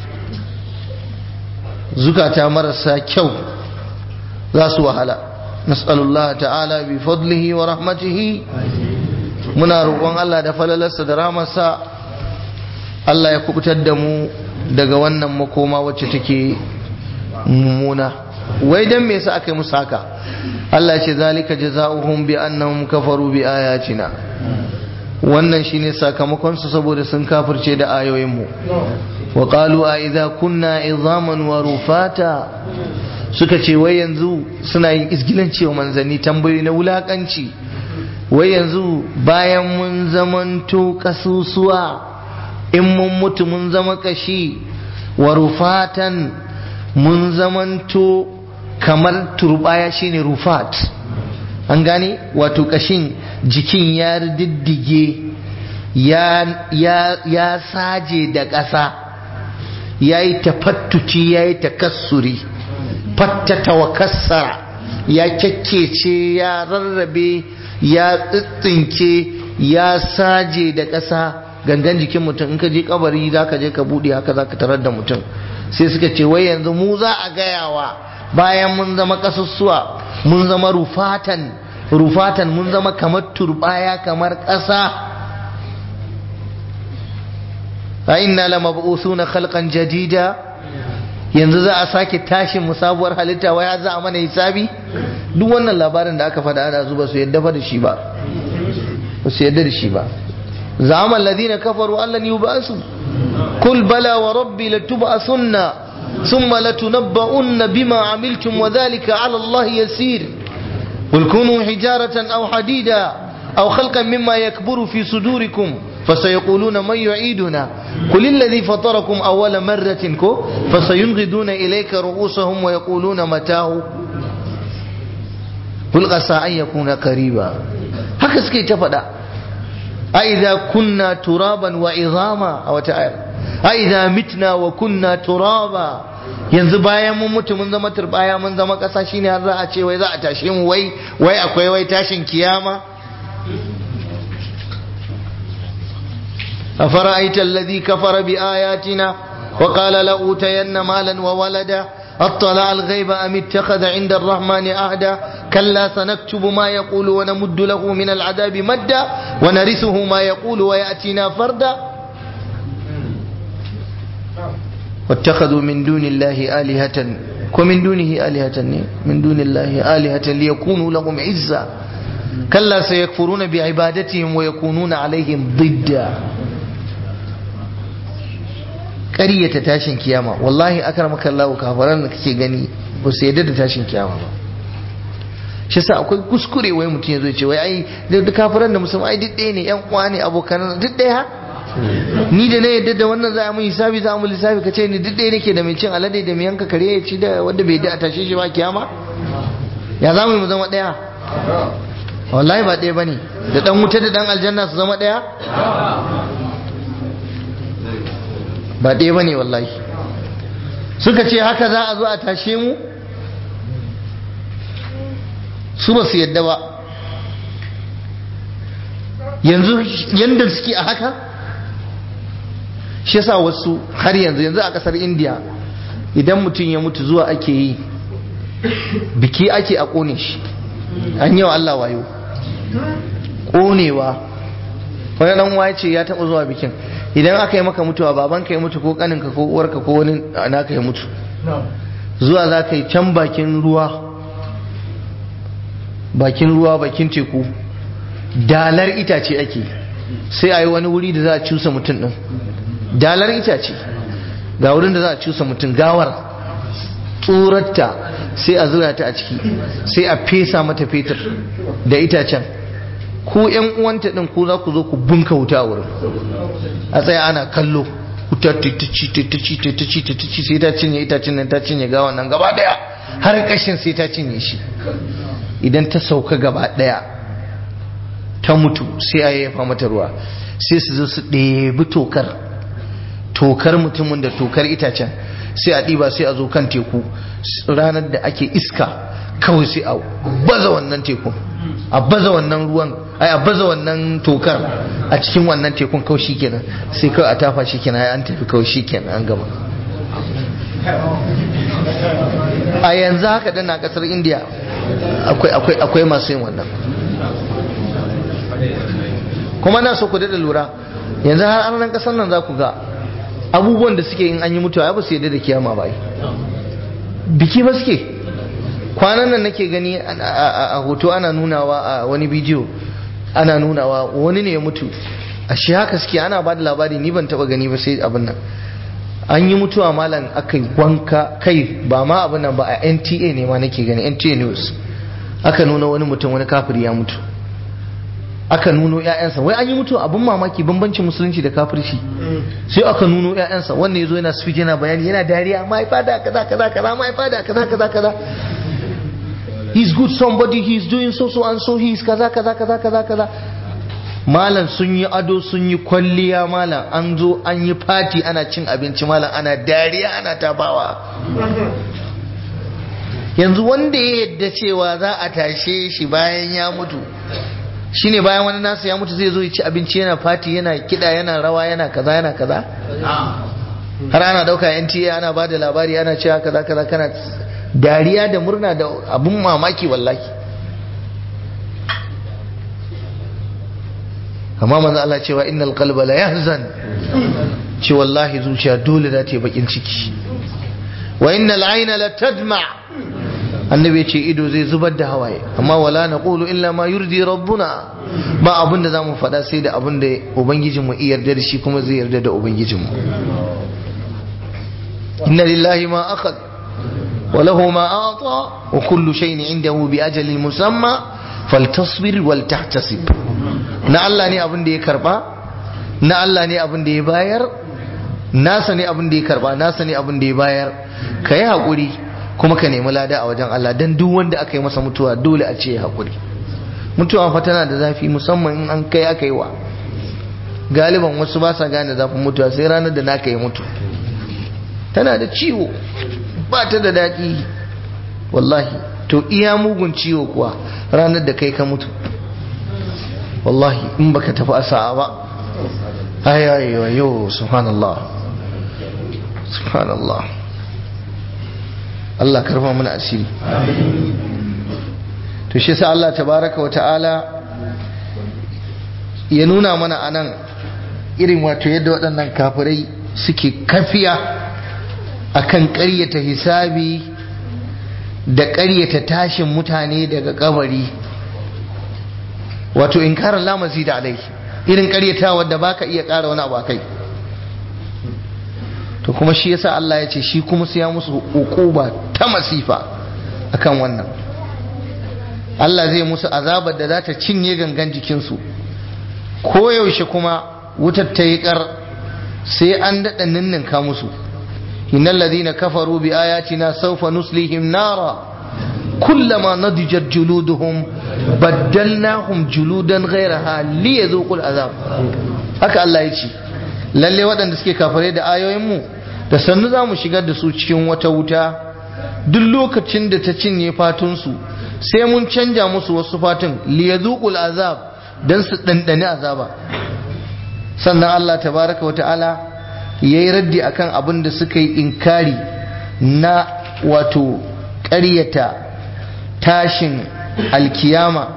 zukata marasa kyau za su wahala nas'alullah ta'ala bi fadlihi wa rahmatihi muna roƙon Allah da falalarsa da ramarsa Allah ya kubutar da mu daga wannan makoma wacce take mummuna wai dan me yasa aka yi musu haka Allah ce zalika jazaohum bi annahum kafaru bi ayatina wannan shine sakamakon su saboda sun kafirce da ayoyin mu wa qalu a idza kunna izaman wa rufata suka ce wai yanzu suna yin isgilanci wa manzanni tambayoyi na wulakanci wai yanzu bayan mun zamanto kasusuwa in mun mutu mun zama kashi wa rufatan mun zamanto kamar turbaya shine rufat an gane wato kashin jikin ya diddige ya, ya, ya saje da ƙasa ya yi tafattuci ya yi takassuri fattata wa kassara ya kyakkece ya rarrabe ya tsitsinke ya saje da ƙasa gangan jikin mutum in ka je kabari za ka je ka buɗe haka za ka tarar da mutum sai suka ce wai yanzu mu za a gayawa bayan mun zama ƙasussuwa mun zama rufatan rufatan mun zama kamar turbaya kamar ƙasa a inna la mab'usuna khalqan jadida yanzu za a sake tashin mu sabuwar halitta waya za a mana hisabi duk wannan labarin da aka faɗa ana zuba su yadda fa da shi ba ba su yadda da shi ba zama alladhina kafaru allan yub'asu kul bala wa rabbi latub'asunna thumma latunabba'unna bima amiltum wa dhalika 'ala allahi yasir قل كونوا حجارة أو حديدا أو خلقا مما يكبر في صدوركم فسيقولون من يعيدنا قل الذي فطركم أول مرة كو فسينغضون إليك رؤوسهم ويقولون متاه قل عسى أن يكون قريبا هكذا سكي تفدا أئذا كنا ترابا وعظاما أو تعالى أئذا متنا وكنا ترابا yanzu bayan mun mutu mun zama turbaya mun zama ƙasa shine har za a ce wai za a tashe mu wai wai akwai wai tashin kiyama أفرأيت الذي كفر بآياتنا وقال لأوتين مالا وولدا اطلع الغيب أم اتخذ عند الرحمن أهدا كلا سنكتب ما يقول ونمد له من العذاب مدا ونرثه ما يقول ويأتينا فردا واتخذوا من دون الله آلهة ومن دونه آلهة من دون الله آلهة ليكونوا لهم عزا كلا سيكفرون بعبادتهم ويكونون عليهم ضدا ƙaryata tashin kiyama wallahi akramaka Allah kafaran da kake gani ba su yadda da tashin kiyama ba shi sa akwai kuskure wai mutum ya zo ce wai ai da kafiran da musulmai ai duk ɗaya ne yan uwa ne abokan duk ɗaya ni da na yadda da wannan za a mun hisabi za a mun lissafi ka ce ni duk ɗaya nake da mai cin alade da mai yanka kare ya ci da wanda bai da a tashe shi ba kiyama ya za mu zama ɗaya wallahi ba ɗaya bane da ɗan wuta da ɗan aljanna su zama ɗaya ba ɗaya bane wallahi suka ce haka za a zo a tashe mu su ba su yadda ba yanzu yanda suke a haka shi yasa wasu har yanzu yanzu a kasar india idan mutum ya mutu zuwa ake yi biki ake a kone shi an yau Allah wayo konewa wani dan waye ce ya taba zuwa bikin idan aka yi maka mutuwa babanka ya mutu ko kaninka ko uwarka ko wani naka ya mutu zuwa za ka yi can bakin ruwa bakin ruwa bakin teku dalar itace ake sai a yi wani wuri da za a cusa mutum din dalar itace ga wurin da za a cusa mutum gawar tsurarta sai a zura ta a ciki sai a fesa mata fetur da itacen ku yan uwanta din ku za ku zo ku bunka wuta a wurin a tsaya ana kallo wuta ta ci ta ci ta ci ta ci sai ta cinye itacen nan ta cinye gawan nan gaba daya har kashin sai ta cinye shi idan ta sauka gaba daya ta mutu sai a yayyafa mata ruwa sai su zo su ɗebi tokar tokar mutumin da tokar itacen sai a ɗiba sai a zo kan teku ranar da ake iska kawai sai a baza wannan tekun a baza wannan ruwan ai a baza wannan tokar a cikin wannan tekun kawai shikenan sai kawai a tafa shikenan ai an tafi kawai shikenan an gama a yanzu haka dana kasar indiya akwai masu yin wannan kuma na so ku daɗa lura yanzu har an kasar nan za ku ga abubuwan da suke in an yi mutuwa ba su yadda da kiyama ba biki ba suke kwanan nan nake gani a hoto ana nunawa a wani bidiyo ana nunawa wani ne ya mutu a shi haka suke ana ba da labari ni ban taba gani ba sai abin nan an yi mutuwa malam aka wanka kai ba ma abin nan ba a nta ne ma nake gani nta news aka nuna wani mutum wani kafiri ya mutu aka nuno ƴaƴansa wai an yi mutuwa abin mamaki bambancin musulunci da kafirci sai aka nuno ƴaƴansa wannan yazo yana speech yana bayani yana dariya mahaifa da kaza kaza kaza mahaifa da kaza kaza kaza he's good somebody he's doing so so and so he's kaza kaza kaza kaza kaza malam sun yi ado sun yi kwalliya malam an zo an yi fati ana cin abinci malam ana dariya ana tabawa yanzu wanda ya yadda cewa za a tashe shi bayan ya mutu shine bayan wani nasa ya mutu zai zo ya ci abinci yana fati yana kida yana rawa yana kaza yana kaza har ana dauka NTA ana ba da labari ana cewa kaza kaza kana dariya da murna da abun mamaki wallahi amma manzo Allah cewa innal qalba la yahzan ce wallahi zuciya dole za ta yi bakin ciki wa innal ayna la tadma annabi ce ido zai zubar da hawaye amma wala naqulu illa ma yurdi rabbuna ba abin da zamu faɗa sai da abin da ubangijinmu iya yarda da shi kuma zai yarda da ubangijinmu inna lillahi ma akhad wa lahu ma ata wa kullu shay'in indahu bi ajalin musamma faltasbir wal tahtasib na Allah ne abin da ya karba na Allah ne abin da ya bayar nasa ne abin da ya karba nasa ne abin da ya bayar kai hakuri kuma ka nemi lada a wajen Allah dan duk wanda aka yi masa mutuwa dole a ce ya hakuri mutuwa fa tana da zafi musamman in an kai aka yi wa galiban wasu ba sa gane zafin mutuwa sai ranar da naka yi mutu tana da ciwo ba ta da daɗi wallahi to iya mugun ciwo kuwa ranar da kai ka mutu wallahi in baka tafi a sa'a ba ayayewa yau subhanallah subhanallah Allah karfa mana asiri to shi sa Allah tabaraka wa ta'ala ya nuna mana anan irin wato yadda waɗannan kafirai suke kafiya akan ƙaryata hisabi da ƙaryata tashin mutane daga kabari wato inkarar lamasi da alai irin ƙaryata wadda baka iya ƙara wani abu kai to kuma shi yasa Allah ya ce shi kuma sai ya musu hukuba ta masifa akan wannan Allah zai musu azabar da za ta cinye gangan jikinsu koyaushe kuma wutar ta yi ƙar sai an daɗa ninninka musu innal ladhina kafaru bi ayatina sawfa nuslihim nara kullama nadijat juluduhum baddalnahum juludan ghayraha liyadhuqul azab haka Allah ya ce lalle waɗanda suke kafare da ayoyinmu da sannu za mu shigar da su cikin wata wuta duk lokacin da ta cinye fatunsu sai mun canja musu wasu fatun liyadhuqul azab dan su dandane azaba sannan Allah tabaraka wata'ala yayi raddi akan abin da suka yi inkari na wato ƙaryata tashin alkiyama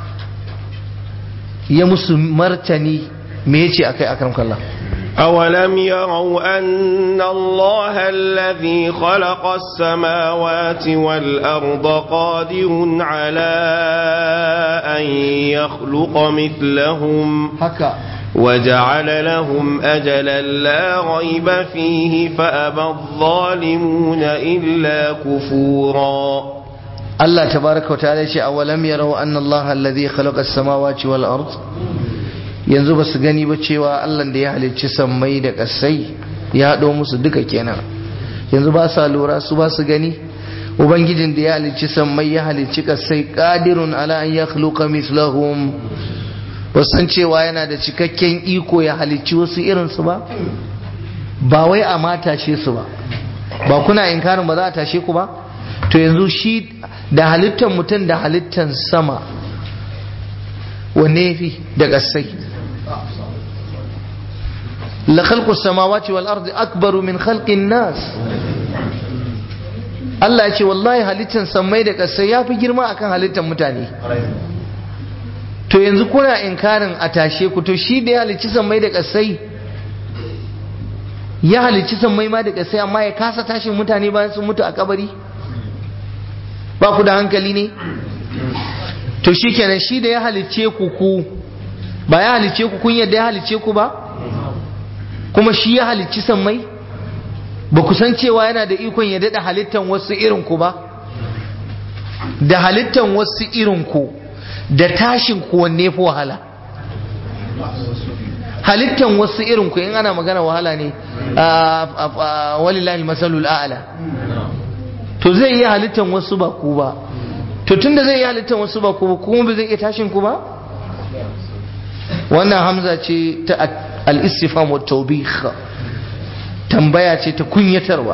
ya musu martani me yace akai akram kallah أولم يروا أن الله الذي خلق السماوات والأرض قادر على أن يخلق مثلهم haka وجعل لهم أجلا لا ريب فيه فأبى الظالمون إلا كفورا Allah tabaraka wa ta'ala ce awalam yarau anna Allah alladhi khalaqa as-samawati wal ard yanzu ba su gani ba cewa Allah da ya halicci sammai da ƙasai ya haɗo musu duka kenan yanzu ba sa lura su ba su gani ubangijin da ya halicci sammai ya halicci ƙasai qadirun ala an yakhluqa mislahum ba san cewa yana da cikakken iko ya halicci wasu irin su ba ba wai a ma tashe su ba ba kuna inkarin ba za a tashe ku ba to yanzu shi da halittar mutum da halittar sama wanne fi da ƙasai la khalqu samawati wal ardi akbaru min khalqin nas Allah ya ce wallahi halittar samai da ƙasai ya fi girma akan halittar mutane to yanzu kuna inkarin a tashe ku to shi da ya halicci samai da ƙasai ya halicci samai ma da ƙasai amma ya kasa tashin mutane bayan sun mutu a kabari ba ku da hankali ne to shi kenan shi da ya halicce ku ku ba ya halicce ku kun yadda ya halicce ku ba kuma shi ya halicci sammai ba ku san cewa yana da ikon ya daɗa halittan wasu irin ku ba da halittan wasu irin ku da tashin ku wanne fi wahala halittan wasu irin ku in ana magana wahala ne walillahi masalul a'la to zai iya halittan wasu ba ku ba to tunda zai iya halittan wasu ba ku ba kuma ba zai iya tashin ku ba wannan hamza ce ta al-istifham wa tawbih tambaya ce ta kunyatarwa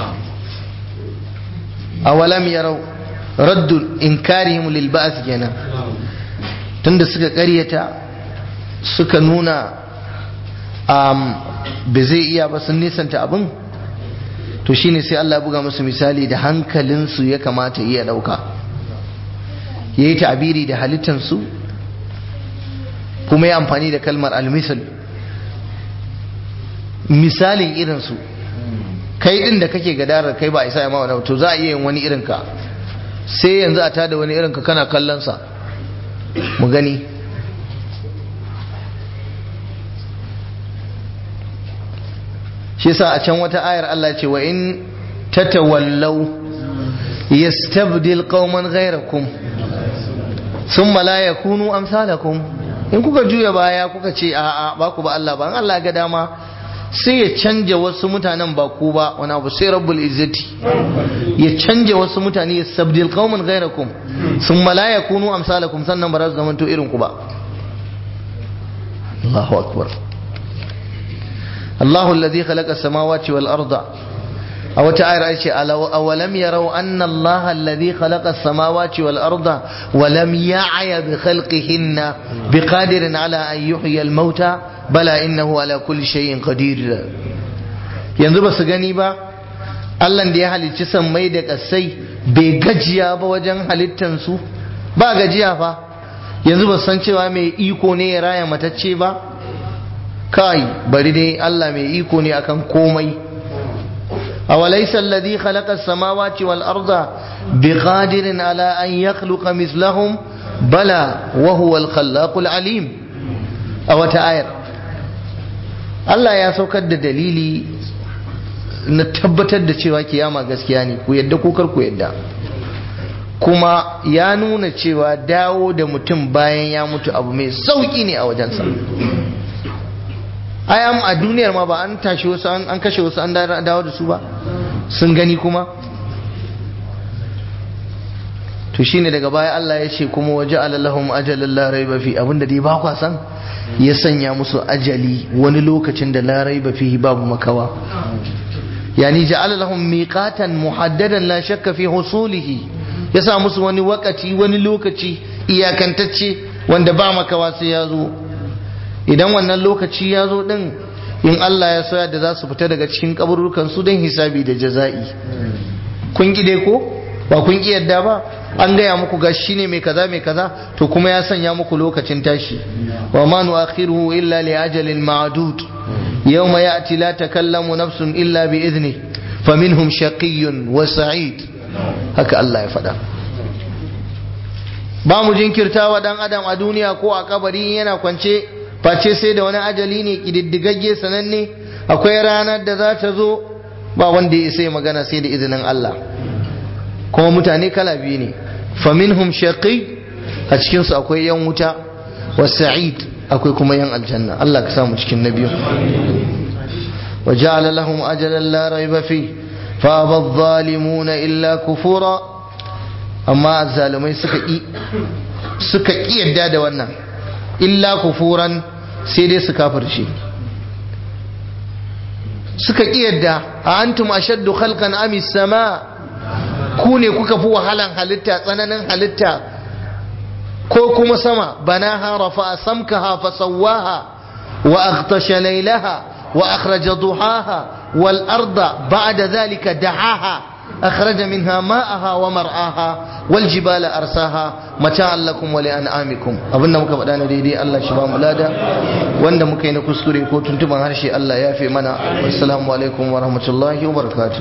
awalam yarau raddu inkarihim lil ba'th kenan tunda suka karyata suka nuna um, ba zai iya ba sun nisanta abin to shine sai Allah buga musu misali da hankalinsu ya kamata iya dauka yayi ta'abiri da halittansu kuma ya amfani da kalmar almisal misalin irinsu kai din da kake gadarar kai ba isa ya ma wani to za a iya yin wani irinka sai yanzu a tada wani irinka kana kallonsa mu gani shi yasa a can wata ayar Allah ce wa in tatawallaw yastabdil qauman ghayrakum thumma la yakunu amsalakum in kuka juya baya kuka ce a'a ba ku ba Allah ba in Allah ga dama sai ya canja wasu mutanen ba ku ba wani abu sai rabbul izzati ya canja wasu mutane ya sabdil qauman ghayrakum thumma la yakunu amsalakum sannan ba za su zamanto irin ku ba Allahu akbar الله الذي خلق السماوات والأرض أو تعالى أولم يروا أن الله الذي خلق السماوات والأرض ولم يعي بخلقهن بقادر على أن يحيي الموتى بلى إنه على كل شيء قدير yanzu ba su gani ba Allah da ya halicci sammai da ƙasai bai gajiya ba wajen halittansu ba gajiya fa yanzu ba san cewa mai iko ne ya raya matacce ba kai bari dai Allah mai iko ne akan komai awalaysa alladhi khalaqa as-samawati wal arda biqadirin ala an yakhluqa mithlahum bala wa huwa al-khallaqul alim a wata ayar Allah ya saukar da dalili na tabbatar da cewa kiyama gaskiya ne ku yadda ko kar ku yadda kuma ya nuna cewa dawo da mutum bayan ya mutu abu mai sauki ne a wajensa ayam a duniyar ma ba an tashi wasu an kashe wasu an dawo da su ba sun gani kuma to shine daga baya Allah ya ce kuma waje alalahum ajalan la raiba fi abinda dai ba kwa san ya sanya musu ajali wani lokacin da la raiba fi babu makawa yani ja'ala lahum miqatan muhaddadan la shakka fi husulihi ya sa musu wani wakati wani lokaci iyakantacce wanda ba makawa sai ya zo idan wannan lokaci ya zo din in Allah ya soya da za su fita daga cikin kaburukan su don hisabi da jaza'i kun gide ko ba kun ki yadda ba an gaya muku ga shine mai kaza mai kaza to kuma ya sanya muku lokacin tashi wa ma nu'akhiruhu illa li ajalin ma'dud yawma ya'ti la takallamu nafsun illa bi idni faminhum shaqiyyun wa sa'id haka Allah ya faɗa ba mu jinkirta wa dan adam a duniya ko a kabari yana kwance face sai da wani ajali ne kididdigagge sananne akwai ranar da za ta zo ba wanda ya sai magana sai da izinin Allah kuma mutane kala biyu ne faminhum shaqi a cikin su akwai yan wuta wa sa'id akwai kuma yan aljanna Allah ka samu cikin na biyu wa ja'ala lahum ajalan la rayba fi fa adh-dhalimuna illa kufura amma azzalumai suka ki suka ki yadda da wannan illa kufuran sai dai su kafirce suka ƙi yadda a antum ashaddu khalqan ami sama ku ne kuka fi wahalan halitta tsananin halitta ko kuma sama banaha rafa samkaha fa sawwaha wa aghtasha laylaha wa akhraja duhaha wal arda ba'da dhalika dahaha أخرج منها ماءها ومرعاها والجبال أرساها متاعا لكم ولأنعامكم أبنا muka faɗa na daidai Allah shi ba mu lada wanda muka yi na kuskure ko tuntuban harshe Allah ya fi mana assalamu alaikum wa rahmatullahi wa barakatuh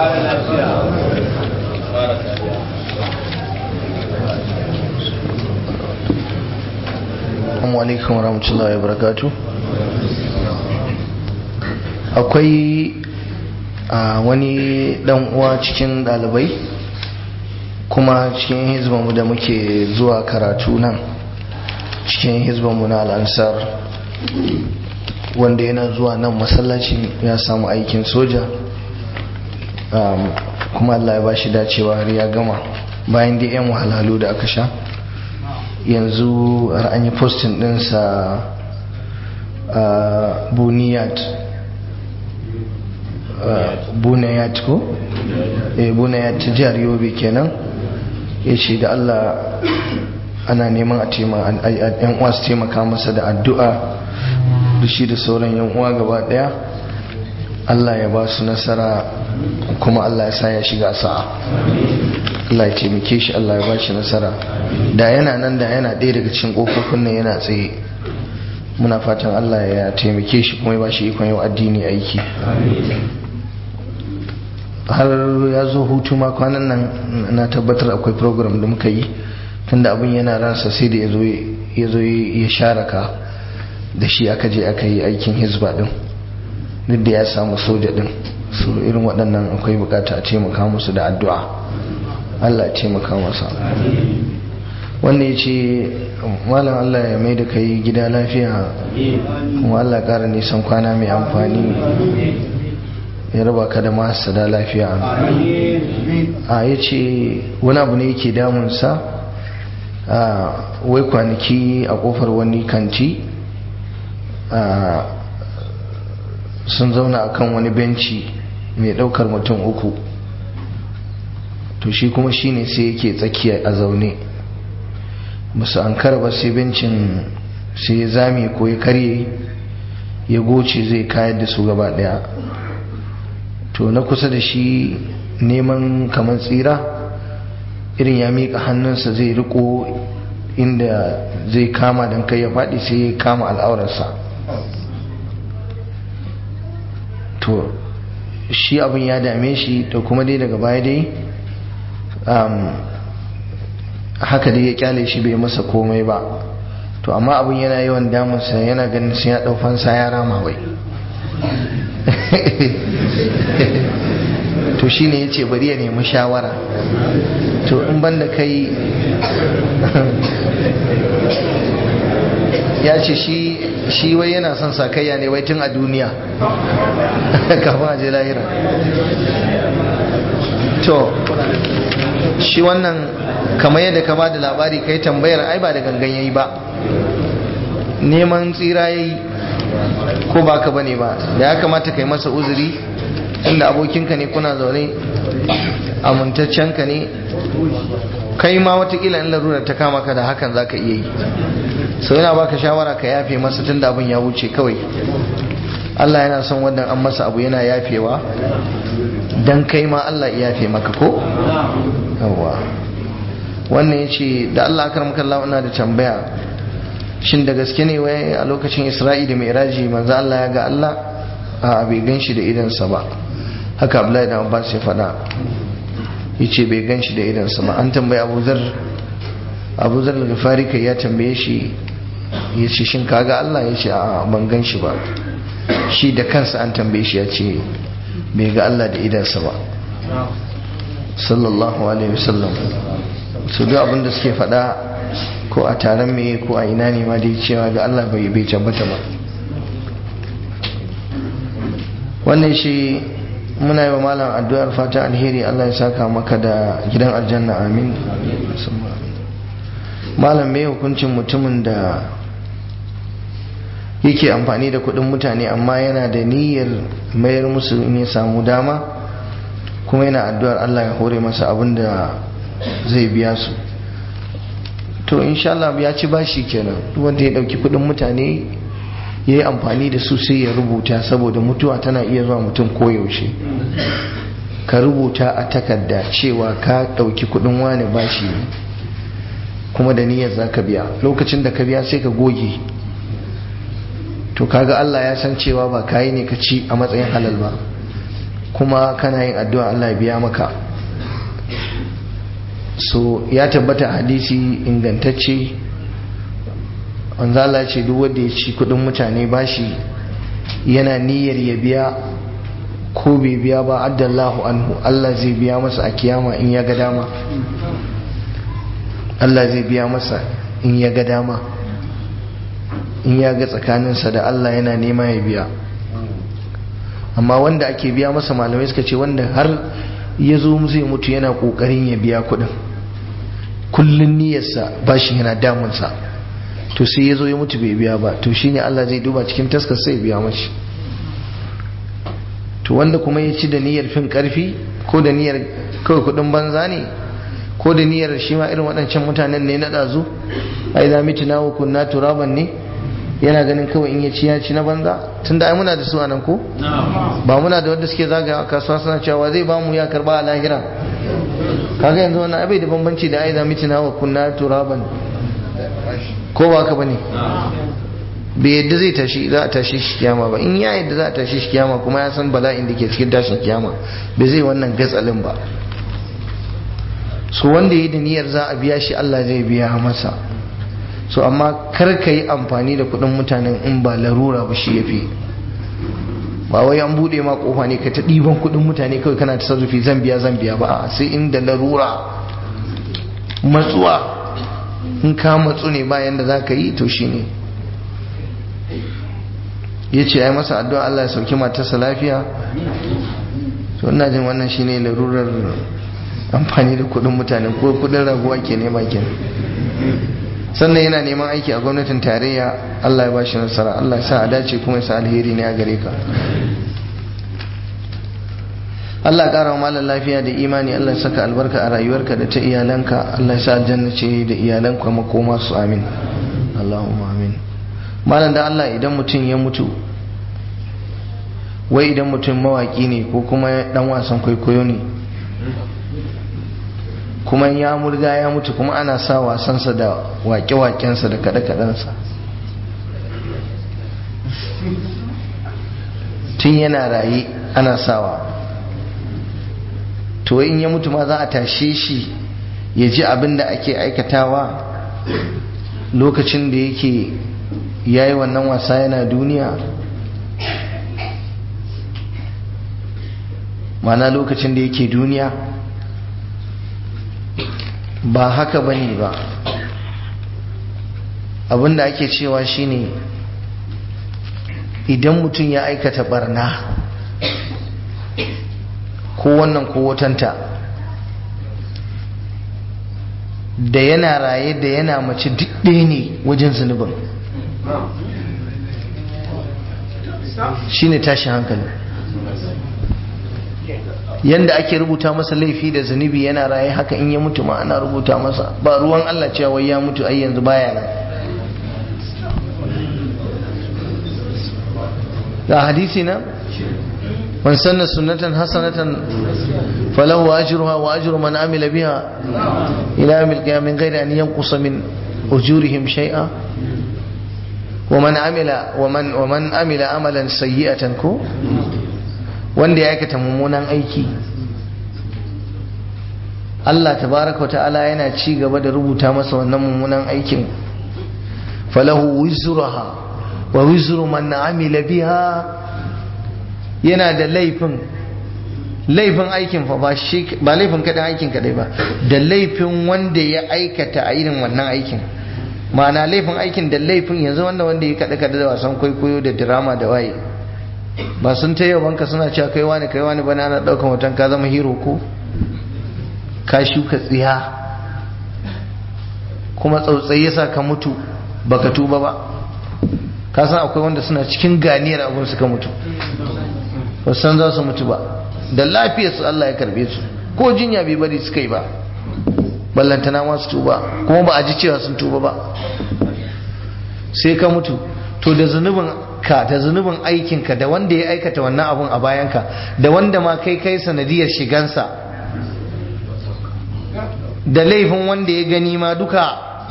Assalamu alaikum wa rahmatullahi wa barakatuh akwai a wani dan uwa cikin dalibai kuma cikin hizbanmu da muke zuwa karatu nan cikin hizbanmu na al'ansar wanda yana zuwa nan masallacin ya samu aikin soja kuma Allah ya ba shi dacewa har ya gama bayan da 'yan wahalhalu da aka sha yanzu har an yi postin dinsa a buniyat bunayat ko eh bunayat ta jihar yobe kenan ya ce da allah ana neman a yan uwa su taimaka masa da addu'a da shi da sauran yan uwa gaba daya allah ya ba su nasara kuma allah ya sa ya shiga sa'a allah ya taimake shi allah ya ba shi nasara da yana nan da yana ɗaya daga cikin ƙofofin nan yana tsaye muna fatan allah ya taimake shi kuma ya ba shi ikon yau addini aiki har ya zo hutu ma kwanan nan na tabbatar akwai program da muka yi tunda abin yana ransa sai da ya zo ya sharaka da shi aka je aka yi aikin hizba din duk da ya samu soja din su irin waɗannan akwai bukata a taimaka musu da addu'a Allah ya taimaka masa wanda ya ce malam Allah ya mai da kai gida lafiya kuma Allah ya ƙara nisan kwana mai amfani ya raba ka da masu da lafiya a ya ce wani abu ne yake damunsa a wai kwanaki a kofar wani kanti sun zauna a kan wani benci mai daukar mutum uku to shi kuma shi ne sai yake tsakiya a zaune musu an ba sai bencin sai ya zame ko ya karye ya goce zai kayar da su gaba daya to na kusa da shi neman kamar tsira irin ya miƙa hannunsa zai riko inda zai kama don kai ya faɗi sai ya kama al'aurarsa to shi abin ya dame shi da kuma dai daga baya dai haka dai ya kyale shi bai masa komai ba to amma abin yana yawan damunsa yana ganin sai ya ɗaufansa ya rama wai to shi ne ya ce bari ya nemi shawara to in banda kai ya ce shi wai yana son sakayya ne wai tun a duniya kafin a je lahira to shi wannan kamar yadda ka ba da labari kai tambayar ai ba da gangan yayi ba neman tsira yayi ko ba ka bane ba da ya kamata kai masa uzuri inda abokinka ne kuna zaune amintaccenka ne kai ma watakila in larura ta kama ka da hakan za ka iya yi sau yana baka shawara ka yafe masa tun da abin ya wuce kawai Allah yana son wannan an masa abu yana yafewa don kai ma Allah ya yafe maka ko? yawa wannan ya ce da Allah akar makalla ina da tambaya shin da gaske ne wai a lokacin isra'i da mai manzo Allah ya ga Allah a bai gan shi da idansa ba haka Abdullahi da Abbas ya faɗa yace bai gan shi da idansa ba an tambayi Abu Zar Abu Zar al-Ghifari kai ya tambaye shi yace shin kaga Allah yace a ban gan shi ba shi da kansa an tambaye shi yace bai ga Allah da idansa ba sallallahu alaihi wasallam su duk abinda suke faɗa ko a taron me ko a ina ne ma dai cewa ga Allah bai bai tabbata ba wannan shi muna yi wa malam addu'ar fata alheri Allah ya saka maka da gidan aljanna amin malam mai hukuncin mutumin da yake amfani da kudin mutane amma yana da niyyar mayar musu in ya samu dama kuma yana addu'ar Allah ya hore masa abin da zai biya su to insha Allah ya ci bashi kenan wanda ya dauki kudin mutane ya yi amfani da su sai ya rubuta saboda mutuwa tana iya zuwa mutum koyaushe ka rubuta a takarda cewa ka ɗauki kudin wani bashi ne kuma da niyyar za ka biya lokacin da ka biya sai ka goge to kaga Allah ya san cewa ba kayi ne ka ci a matsayin halal ba kuma kana yin addu'a Allah ya biya maka so ya tabbata hadisi ingantacce wanzala ce duk wanda ya ci kudin mutane bashi yana niyyar ya biya ko bai biya ba addallahu anhu Allah zai biya masa a kiyama in ya ga dama Allah zai biya masa in ya ga dama in ya ga tsakaninsa da Allah yana nema ya biya amma wanda ake biya masa malamai suka ce wanda har ya zo zai mutu yana kokarin ya biya kudin kullun niyyarsa bashi yana damunsa to sai ya zo ya mutu bai biya ba to shine Allah zai duba cikin taskar sai biya mashi to wanda kuma ya ci da niyyar fin karfi ko da niyyar kawai kudin banza ne ko da niyyar shi ma irin waɗancan mutanen ne na ɗazu ai za miti na kunna turaban ne yana ganin kawai in ya ci ya ci na banza tun da ai muna da su a nan ko ba muna da wanda suke zagaya a kasuwa suna cewa zai ba mu ya karba a lahira kaga yanzu wannan abai da bambanci da ai za miti na kunna turaban ko ba ka bane bai yadda zai tashi za a tashi shi kiyama ba in ya yadda za a tashi shi kiyama kuma ya san bala'in da ke cikin tashin kiyama bai zai wannan gatsalin ba so wanda yi da niyyar za a biya shi Allah zai biya masa so amma kar ka yi amfani da kudin mutanen in ba larura ba shi yafi ba wai an bude ma kofa ne ka ta ɗiban kudin mutane kawai kana ta sarrafi zan biya zan biya ba sai inda larura matsuwa in ka matsu ne bayan da za ka yi to shi ne ya ce ya yi masa addu'a Allah ya sauki matarsa lafiya to ina jin wannan shi ne larurar amfani da kudin mutane ko kudin raguwa ke nema ke sannan yana neman aiki a gwamnatin tarayya Allah ya ba shi nasara Allah ya sa a dace kuma ya sa alheri ne a gare ka Allah ƙara wa malar lafiya da imani Allah saka albarka a rayuwarka da ta iyalanka Allah sa aljanna ce da iyalanka makoma su amin Allahumma amin malam da Allah idan mutum ya mutu wai idan mutum mawaki ne ko kuma dan wasan kwaikwayo ne kuma ya murga ya mutu kuma ana sa wasansa da wake-wakensa da kaɗe-kaɗensa tun yana raye ana sawa to in ya mutu ma za a tashe shi ya ji abin da ake aikatawa lokacin da yake ya yi wannan wasa yana duniya mana lokacin da yake duniya ba haka ba ne ba abinda ake cewa shine idan mutum ya aikata barna ko wannan ko watanta da yana raye da yana mace duk ɗaya ne wajen zunubin shine tashin hankali yanda ake rubuta masa laifi da zunubi yana raye haka in ya mutu ma ana rubuta masa ba ruwan Allah cewa wai ya mutu ai yanzu baya nan ga hadisi na man sanna sunnatan hasanatan falahu ajruha wa ajru man amila biha ila yawmil qiyamah min ghairi an yanqusa min ujurihim shay'a wa man amila wa man wa man amila amalan sayyi'atan ko wanda ya aikata mummunan aiki Allah tabaraka ta'ala yana ci gaba da rubuta masa wannan mummunan aikin falahu wizruha wa wizru man amila biha yana da laifin laifin aikin fa ba shi ba laifin kadan aikin kadai ba da laifin wanda ya aikata a irin wannan aikin ma'ana laifin aikin da laifin yanzu wanda wanda ya kada kada da wasan kwaikwayo da drama da waye ba sun ta banka suna cewa kai wani kai wani bana ana daukan hoton ka zama hero ko ka shuka tsiya kuma tsautsayi yasa ka mutu baka tuba ba ka san akwai wanda suna cikin ganiyar abun suka mutu ba san za su mutu ba da lafiyar su Allah ya karbe su ko jinya bai bari suka yi ba ballantana ma su tuba kuma ba a ji cewa sun tuba ba sai ka mutu to da zunubin ka da zunubin aikinka da wanda ya aikata wannan abun a bayanka da wanda ma kai kai sanadiyar shigansa da laifin wanda ya gani ma duka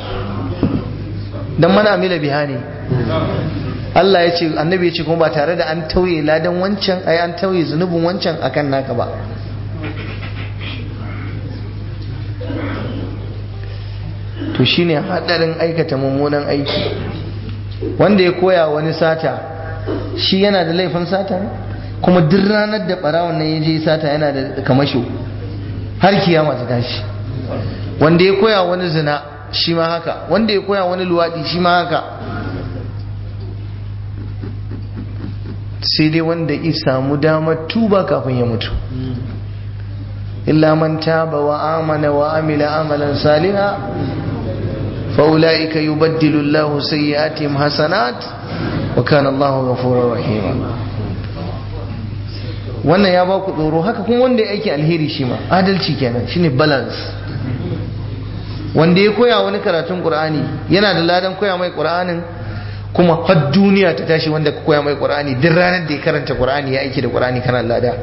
don mana amila biha ne Allah ya ce annabi ya ce kuma ba tare da an tauye ladan wancan ai an tauye zunubin wancan akan naka ba to shine hadarin aikata mummunan aiki wanda ya koya wani sata shi yana da laifin sata kuma duk ranar da barawon nan ya je sata yana da kamasho har kiyama ta tashi wanda ya koya wani zina shi ma haka wanda ya koya wani luwaɗi shi ma haka sai dai wanda ya samu damar tuba kafin ya mutu illa man taba wa amana wa amila amalan saliha فأولئك يبدل الله سيئاتهم حسنات وكان الله غفورا رحيما wannan ya ba ku tsoro haka kuma wanda ya aiki alheri shi ma adalci kenan shine balance wanda ya koya wani karatun qur'ani yana da ladan koya mai qur'anin kuma har duniya ta tashi wanda ka koya mai qur'ani duk ranar da ya karanta qur'ani ya aiki da qur'ani kana lada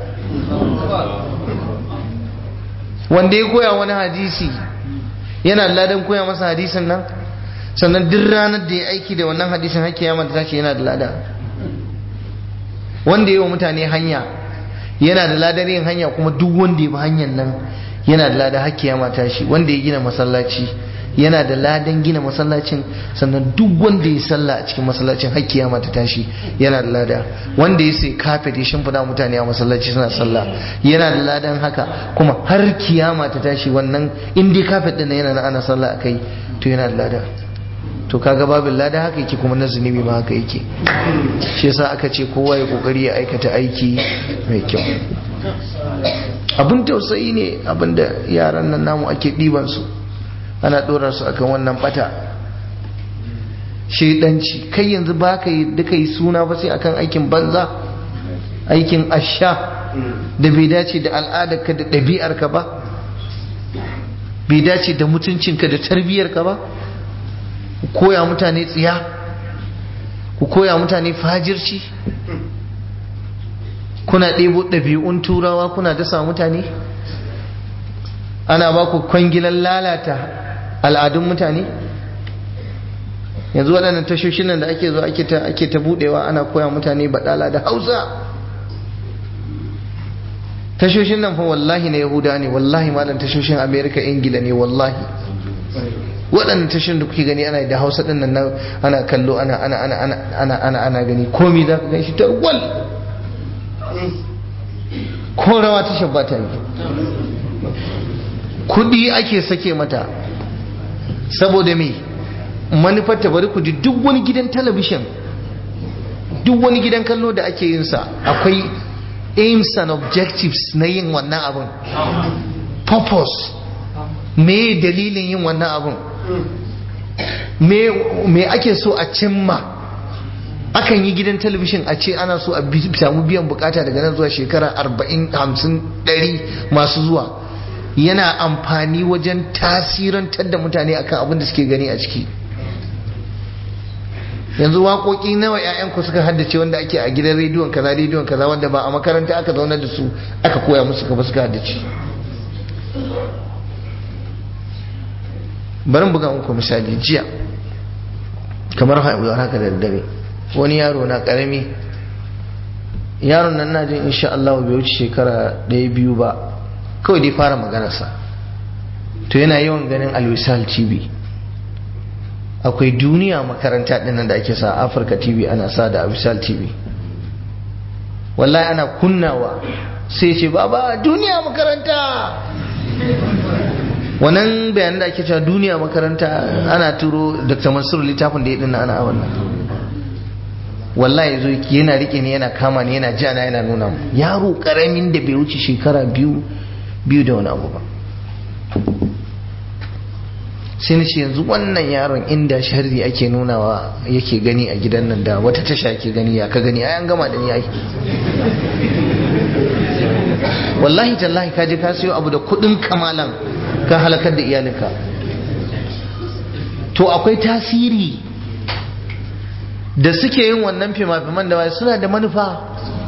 wanda ya koya wani hadisi yana da ladan koya masa hadisin nan sannan duk ranar da ya aiki da wannan hadisin hakki ya mata tashi yana da lada wanda yi wa mutane hanya yana da ladar yin hanya kuma duk wanda ya bi hanyar nan yana da lada hakki ya mata shi wanda ya gina masallaci yana da ladan gina masallacin sannan duk wanda ya sallah a cikin masallacin hakki ya mata tashi yana da lada wanda ya sai kafet ya shimfida mutane a masallaci suna sallah yana da ladan haka kuma har kiyama ta tashi wannan in dai kafet din yana na ana sallah akai to yana da lada to kaga babin lada haka yake kuma na zunubi ma haka yake shi yasa aka ce kowa ya kokari ya aikata aiki mai kyau abin tausayi ne abinda yaran nan namu ake ɗiban su ana ɗora su akan wannan bata shaidanci kai yanzu ba ka yi duka yi suna ba sai akan aikin banza aikin asha da bai dace da al'adarka da ɗabi'arka ba bai dace da mutuncinka da tarbiyyarka ba ku koya mutane tsiya ku koya mutane fajirci kuna ɗebo ɗabi'un turawa kuna dasa mutane ana ba ku kwangilan lalata al'adun mutane yanzu waɗannan tashoshin nan da ake zo ake ta ake ta budewa ana koya mutane baɗala da hausa tashoshin nan fa wallahi na yahuda ne wallahi malam tashoshin amerika ingila ne wallahi waɗannan tashoshin da kuke gani ana da hausa ɗin nan ana kallo ana ana ana ana ana ana ana gani komi za ka gan shi tarwal ko rawa tashar ba ta yi kuɗi ake sake mata saboda me manufar ta bari ku ji duk wani gidan talabishin duk wani gidan kallo da ake yin sa akwai aims and objectives na yin wannan abun purpose me dalilin yin wannan abun me ake so a cimma akan yi gidan talabishin a ce ana so a samu biyan bukata daga nan zuwa shekara 40 50 100 masu zuwa yana amfani wajen tasirantar da mutane akan abin da suke gani a ciki yanzu waƙoƙi nawa ƴaƴanku suka haddace wanda ake a gidan rediyon kaza rediyon kaza wanda ba a makaranta aka zauna da su aka koya musu ka ba suka haddace bari buga muku misali jiya kamar haka da daddare wani yaro na karami yaron nan na jin insha Allah bai wuce shekara ɗaya biyu ba kawai dai fara maganarsa to yana yawan ganin alwisal tv akwai duniya makaranta dinnan da ake sa afirka tv ana sa da alwisal tv wallahi ana kunnawa sai ce baba duniya makaranta wannan bayanan da ake cewa duniya makaranta ana turo dr mansur littafin da ya dinna ana wannan wallahi zo yana rike ni yana kama ni yana jana yana nuna mu yaro karamin da bai wuce shekara biyu biyu da wani abu ba sai na ce yanzu wannan yaron inda sharri ake nunawa yake gani a gidan nan da wata tasha ke gani ya ka gani ayan gama da ni ai wallahi tallahi ka je ka siyo abu da kudin kamalan ka halakar da iyalinka to akwai tasiri da suke yin wannan fima-fiman da wai suna da manufa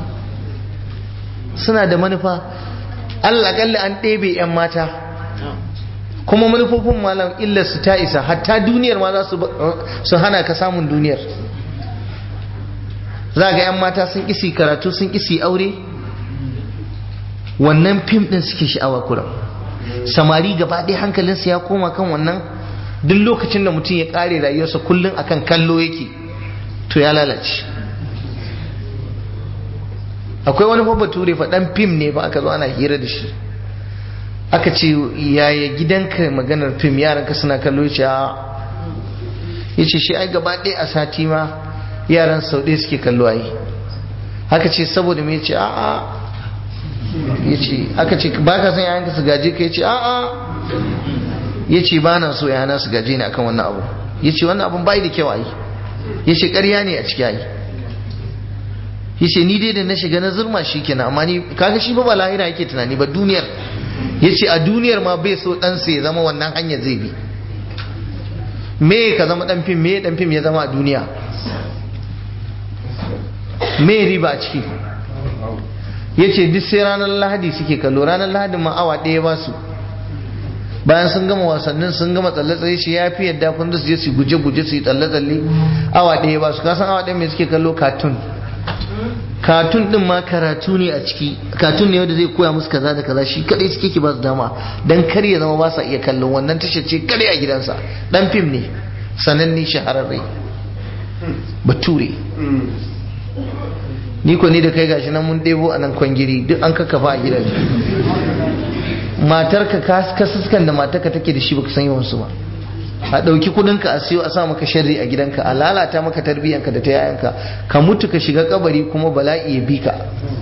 suna da manufa allakalli an ɗebe 'yan mata kuma manufofin malam illar su ta isa hatta duniyar ma za su hana ka samun duniyar za ga 'yan mata sun isi karatu sun isi aure wannan fim ɗin suke sha'awa kuram samari gaba ɗaya hankalinsa ya koma kan wannan duk lokacin da mutum ya ƙare rayuwarsa kullum akan kallo yake to ya lalace akwai wani fa bature fa dan fim ne ba aka zo ana hira da shi aka ce yaya gidanka maganar fim yaranka suna kallo yace a yace shi ai gaba ɗaya a sati ma yaran sau ɗaya suke kallo ai haka ce saboda me yace a a yace aka ce ba ka san yayanka su gaje ka yace a a yace ba na so yana su gaje ni akan wannan abu yace wannan abun bai da kyau ai yace ƙarya ne a ciki ai yace ni dai da na shiga na zurma shi kenan amma ni kaga shi ba lahira yake tunani ba duniyar yace a duniyar ma bai so dan sa ya zama wannan hanyar zai bi me ka zama dan fim me dan fim ya zama a duniya me riba a ciki yace duk sai ranar lahadi suke kallo ranar lahadi ma awa ɗaya ba su bayan sun gama wasannin sun gama tsalle-tsalle shi ya fi yadda kun su je su guje-guje su yi tsalle-tsalle awa ɗaya ba su kasan awa ɗaya mai suke kallo katun katun din ma karatu ne a ciki katun ne wanda zai koya musu kaza da kaza shi kadai suke ki ba su dama dan kar ya zama ba sa iya kallon wannan tashar ce kadai a gidansa dan fim ne sananne shahararre bature ni ko ni da kai gashi nan mun ɗebo a nan kwangiri duk an kakkafa a gidan matarka ka suskan da matarka take da shi baka san yawan su ba a ɗauki kudinka a siyo a sa maka sharri a gidanka a lalata maka tarbiyyanka da ta yayanka ka mutu ka shiga kabari kuma bala'i ya bi ka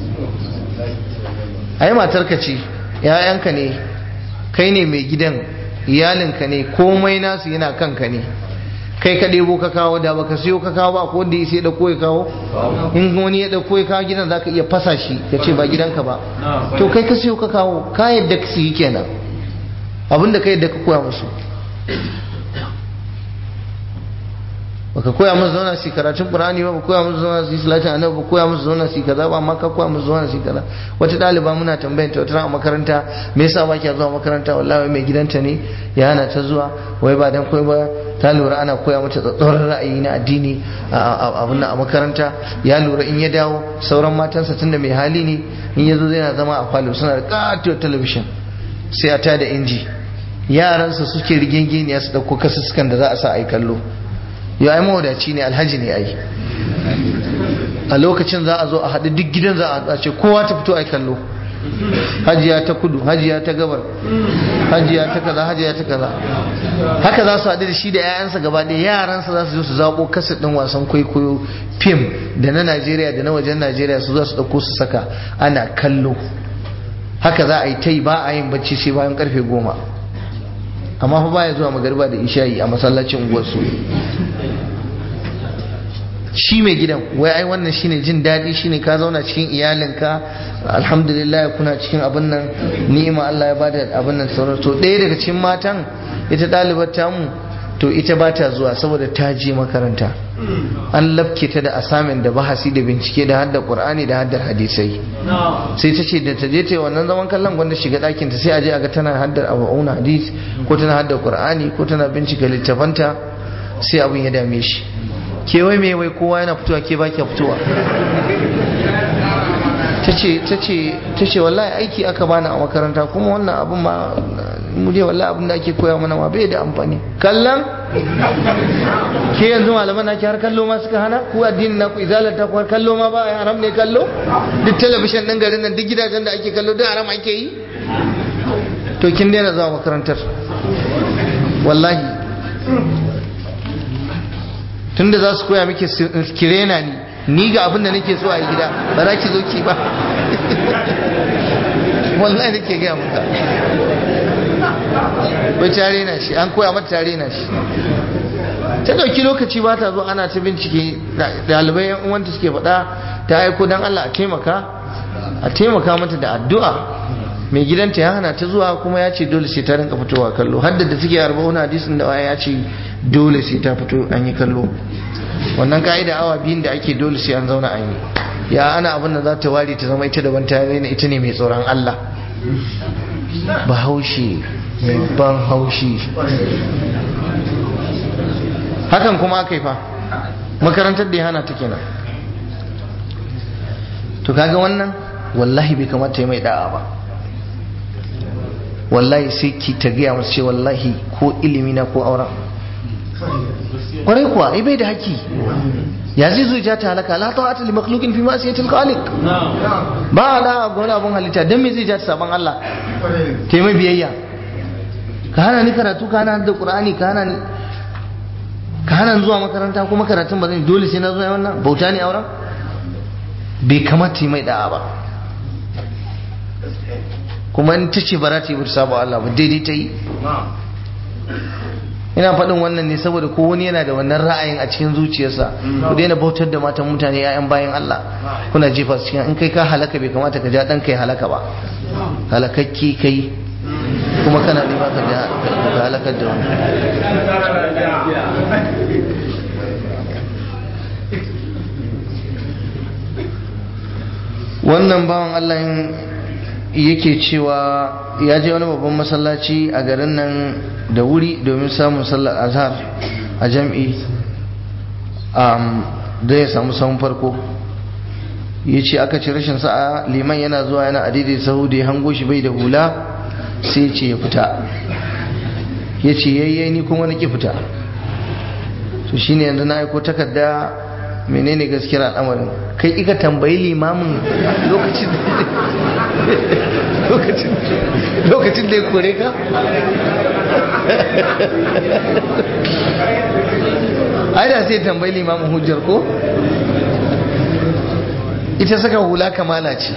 ai matarka ce yayanka ne kai ne mai gidan iyalinka ne komai nasu yana kanka ne kai ka ɗebo ka kawo da baka siyo ka kawo ba ko wanda ya sai da ya kawo in wani ya ɗauko ya kawo gidan zaka iya fasa shi ya ce ba gidanka ba to kai ka siyo ka kawo ka yadda ka siyi kenan abinda ka yadda ka koya musu baka koya musu zauna su karatun qur'ani ba baka koya musu zauna su salatin annabi ba koya musu zauna su kaza ba amma ka koya musu zauna su kaza wata ɗaliba muna tambayar ta wata a makaranta me yasa ba kiya zuwa makaranta wallahi mai gidanta ne ya hana ta zuwa wai ba dan koyi ba ta lura ana koya mata tsatsauran ra'ayi na addini abin a makaranta ya lura in ya dawo sauran matansa tunda mai hali ne in ya zo zai na zama a falo suna da katuwar talabishin sai a tada inji yaransa suke rigingeniya su ɗauko kasussukan da za a sa a yi kallo ya ai mawadaci ne alhaji ne ai a lokacin za a zo a haɗu duk gidan za a ce kowa ta fito a kallo hajiya ta kudu hajiya ta gabar hajiya ta kaza hajiya ta kaza haka za su haɗu da shi da 'ya'yansa gaba ɗaya yaransa za su zo su zaɓo kasa ɗin wasan kwaikwayo fim da na najeriya da na wajen najeriya su za su ɗauko su saka ana kallo haka za a yi ta yi ba a yin bacci sai bayan karfe goma amma fa baya zuwa magariba da isha'i a masallacin unguwarsu shi mai gidan wai ai wannan shine jin daɗi shine ka zauna cikin iyalinka alhamdulillah kuna cikin abin nan ni'ima Allah ya bada abin nan sauran to ɗaya daga cikin matan ita ɗalibar tamu to ita ba ta zuwa saboda ta je makaranta an lafke ta da asamin da bahasi da bincike da haddar qur'ani da haddar hadisai sai ta ce da ta je ta yi wannan zaman kallon gwanda shiga ɗakinta sai a je a ga tana haddar abu'una hadis ko tana haddar qur'ani ko tana bincika littafanta sai abin ya dame shi ke wai mai wai kowa yana fitowa ke baki fitowa ta ce wallahi aiki aka bani a makaranta kuma wannan abin ma mu dai wallahi abin da ake koya mana ma bai da amfani kallon ke yanzu malaman naki har kallo ma suka hana ku addinin na ku izalar ta har kallo ma ba haram ne kallo duk talabishin din garin nan duk gidajen da ake kallo duk haram ake yi to kin daina zuwa makarantar wallahi tunda za su koya miki kirena ni ni ga abin da nake so a yi gida ba za ki zo ki ba wallahi nake gaya maka bai tare na shi an koya mata tare na shi ta dauki lokaci ba ta zo ana ta bincike dalibai yan uwanta suke faɗa ta aiko dan Allah a taimaka a taimaka mata da addu'a mai gidanta ya hana ta zuwa kuma ya ce dole sai ta rinka fitowa kallo haddada da suke arba'un hadisin da ya ce dole sai ta fito an yi kallo wannan ka'ida awa biyun da ake dole sai an zauna an yi ya ana abin da za ta ware ta zama ita daban ta raina ita ne mai tsoron Allah bahaushe mai ban haushi hakan kuma aka yi fa makarantar da ya hana ta kenan to kaga wannan wallahi bai kamata ya mai da'a ba wallahi sai ki ta gaya masu ce wallahi ko ilimi na ko auren kwarai kuwa ai bai da haki ya zai zo ja ta halaka la ta'ata li makhluqin fi ma'siyatil khaliq ba da ga wani abun halitta dan me zai ja ta saban Allah ta mai biyayya ka hana ni karatu ka hana da qur'ani ka hana ni ka hana zuwa makaranta kuma karatun ba zan dole sai na zo wannan bauta ne auren bai kamata mai da'a ba kuma in ta ce ba za ta yi bata saba Allah ba daidai ta yi ina faɗin wannan ne saboda ko wani yana da wannan ra'ayin a cikin zuciyarsa ku daina bautar da matan mutane yayan bayan Allah kuna jefa su cikin in kai ka halaka bai kamata ka ja dan kai halaka ba halakakki kai kuma kana nema ka ja ka halakar da wani wannan bawan Allah yake cewa ya je wani babban masallaci a garin nan da wuri domin samun sallar azhar a jam'i da ya samu samun farko ya ce aka ci rashin sa'a liman yana zuwa yana adidai sahu da ya hango shi bai da hula sai ce ya fita ya ce yayye ni kuma na ki fita to shine yanzu na aiko takarda menene gaskiyar al'amarin kai ika tambayi limamin lokacin lokacin da ya kore ka ai da sai tambayi limamin hujjar ko ita saka hula kamala ce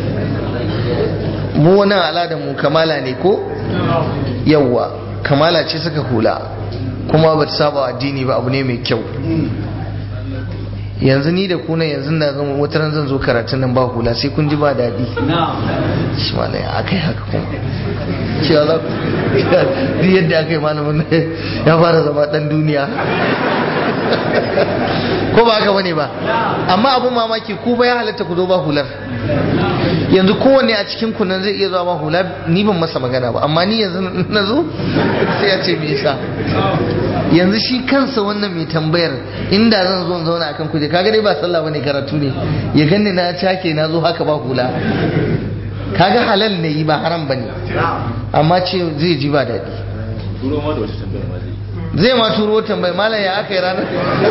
mu wani al'adar mu kamala ne ko yawwa kamala ce saka hula kuma ba ta saba addini ba abu ne mai kyau yanzu ni da kuna yanzu na zama wata ran zan zo karatun nan ba hula sai kun ji ba daɗi shi ma ya aka yi haka kuma cewa za ku duk yadda aka yi malamin ya fara zama ɗan duniya ko ba haka bane ba amma abun mamaki ku ba ya halatta ku zo ba hular yanzu kowanne a cikin ku nan zai iya zuwa ba hula ni ban masa magana ba amma ni yanzu na zo sai ya ce me yasa yanzu shi kansa wannan mai tambayar inda zan zo in zauna akan kuje kaga dai ba sallah bane karatu ne ya ganni na cake na zo haka ba hula kaga halal ne yi ba haram bane amma ce zai ji ba daɗi zai ma turo tambayi malam ya aka yi ranar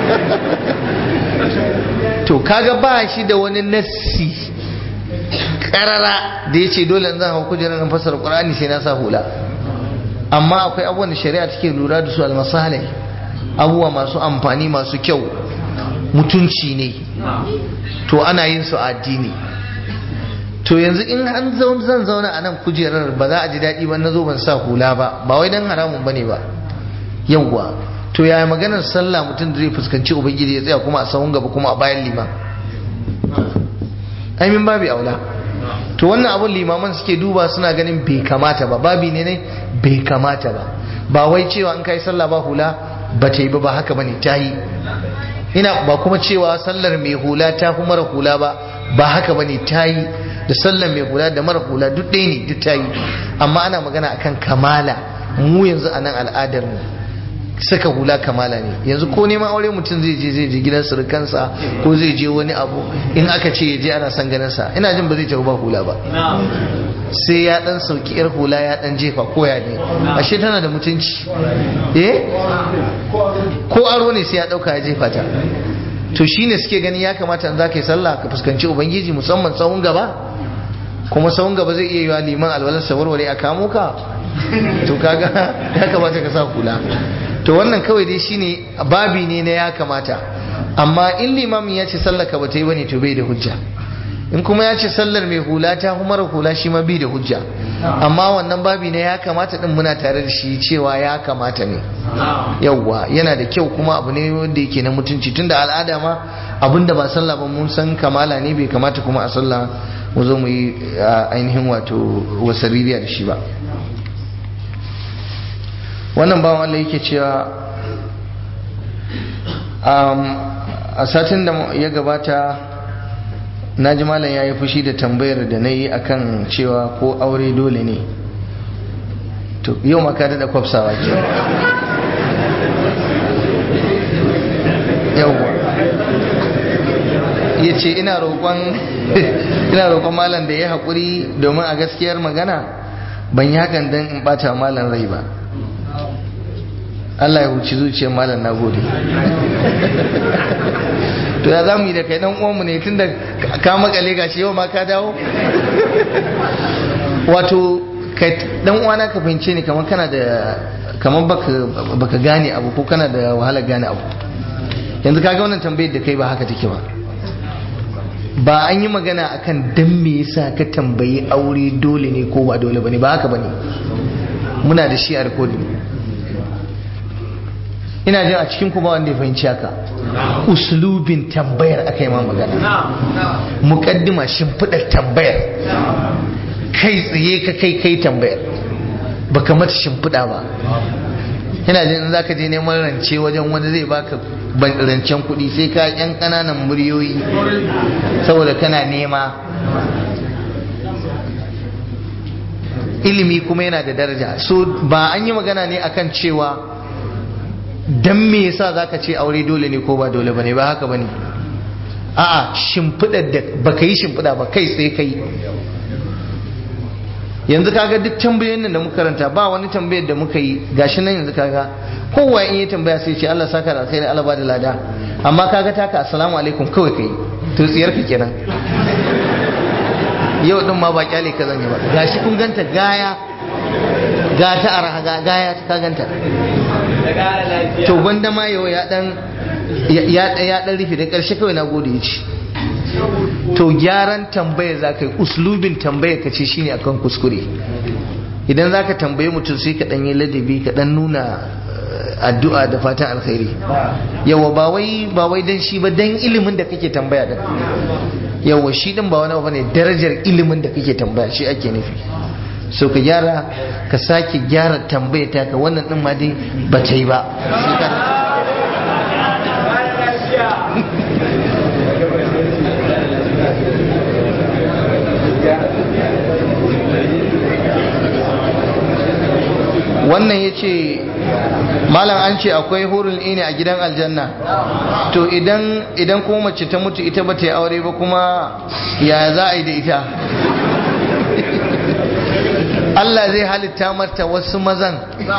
to kaga ba shi da wani nassi karara da ya ce dole zan hau kujerar nan fasar qur'ani sai na sa hula amma akwai abubuwan da shari'a take lura da su almasalai abubuwa masu amfani masu kyau mutunci ne to ana yin su a addini to yanzu in an zan zauna a nan kujerar ba za a ji daɗi ba na zo ban sa hula ba ba wai dan haramun bane ba yawwa to yaya maganar sallah mutum da zai fuskanci ubangiji ya tsaya kuma a sahun gaba kuma a bayan liman ai min babi aula to wannan abun limaman suke duba suna ganin bai kamata ba babi ne ne bai kamata ba ba wai cewa in kai sallah ba hula ba ta yi ba ba haka bane ta yi ina ba kuma cewa sallar mai hula ta fi mara hula ba ba haka bane ta yi da sallar mai hula da mara hula duk ɗaya ne duk ta yi amma ana magana akan kamala mu yanzu a nan al'adar mu saka hula kamala ne yanzu ko neman aure mutum zai je zai je gidan surukansa ko zai je wani abu in aka ce ya je ana son ganin sa ina jin ba zai tafi ba hula ba sai ya dan sauki yar hula ya dan jefa koya ne ashe tana da mutunci eh ko aro ne sai ya dauka ya jefa ta to shine suke gani ya kamata in zaka yi sallah ka fuskanci ubangiji musamman tsawon gaba kuma tsawon gaba zai iya yiwa liman alwalar warware a kamo ka to kaga ya kamata ka sa hula to wannan kawai dai shine babi ne na ya kamata amma in limamin ya ce sallar ka bata yi bane to bai da hujja in kuma ya ce sallar mai hula ta mara hula shi ma bai da hujja amma wannan babi ne ya kamata din muna tare da shi cewa ya kamata ne yawwa yana da kyau kuma abu ne wanda yake na mutunci tunda al'ada ma abinda ba sallah ba mun san kamala ne bai kamata kuma a sallah mu zo mu yi ainihin wato wasaririya da shi ba wannan bawan Allah yake cewa a satin da ya gabata na ji malam ya yi fushi da tambayar da na yi akan cewa ko aure dole ne to yau maka da kwafsawa ke yauwa ya ce ina roƙon malam da ya haƙuri domin a gaskiyar magana ban yi hakan don in ɓata malam rai ba Allah ya huci zuciyar malam na gode to ya zamu yi da kai dan uwanmu ne tunda ka makale gashi yau ma ka dawo wato kai dan uwana ka fahimce ni kamar kana da kamar baka baka gane abu ko kana da wahalar gane abu yanzu kaga wannan tambayar da kai ba haka take ba ba an yi magana akan dan me yasa ka tambayi aure dole ne ko ba dole bane ba haka bane muna da shi a recording ina jin a cikin ku ba wanda ya fahimci haka uslubin tambayar aka yi ma magana mukaddima shimfiɗar tambayar kai tsaye ka kai kai tambayar baka mata shimfiɗa ba ina jin za ka je neman rance wajen wanda zai baka rancen kuɗi sai ka yan ƙananan muryoyi saboda kana nema ilimi kuma yana da daraja so ba an yi magana ne akan cewa dan me yasa zaka ce aure dole ne ko ba dole bane ba haka bane a'a shimfidar da baka yi shimfida ba kai sai kai yanzu kaga duk tambayoyin nan da muka karanta ba wani tambayar da muka yi gashi nan yanzu kaga kowa in yi tambaya sai ce Allah saka da alkhairi Allah ba da lada amma kaga taka assalamu alaikum kawai kai to tsiyar ka kenan yau din ma ba kyale ka zan yi ba gashi kun ganta gaya ga ta arha gaya ta ganta to gwanda ma yau ya dan ya dan rufe da karshe kawai na gode ya ci to gyaran tambayar za ka yi uslubin tambayar ka ce shine akan kuskure idan za ka tambaye mutum sai ka dan yi ladabi ka dan nuna addu'a da fatan alkhairi yawa ba wai ba wai dan shi ba dan ilimin da kake tambaya da yawa shi din ba wani abu ne darajar ilimin da kake tambaya shi ake nufi so ka gyara ka sake gyara tambaya ta ka wannan din ma dai ba ta yi ba wannan ya ce malam an ce akwai hurul ini a gidan aljanna to idan idan kuma mace ta mutu ita ba ta yi aure ba kuma ya za a yi da ita Allah zai halitta mata wasu mazan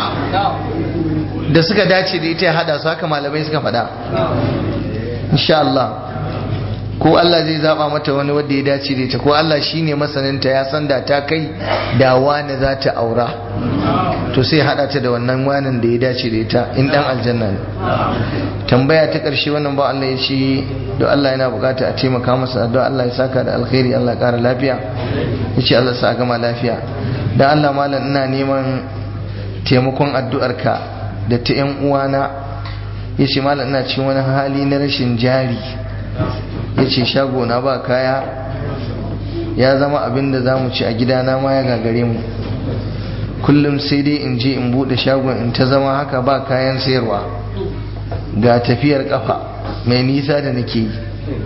da suka dace da ita ya hada su haka malamai suka faɗa insha Allah ko Allah zai zaba mata wani wanda ya dace da ita ko Allah shine masaninta ya san da ta kai da wani za ta aura to sai hada ta da wannan wanin da ya dace da ita in dan aljanna ne tambaya ta karshe wannan ba Allah ya ce don Allah yana bukata a taimaka masa don Allah ya saka da alkhairi Allah kara lafiya ya ce Allah sa gama lafiya da Allah malam ina neman taimakon addu'arka da ta yan uwana ya ce malam ina cikin wani hali na rashin jari ya ce shago na ba kaya ya zama abin da za mu ci a gidana ma ya gagare mu kullum sai dai in je in bude shagon in ta zama haka ba kayan sayarwa ga tafiyar kafa mai nisa da nake yi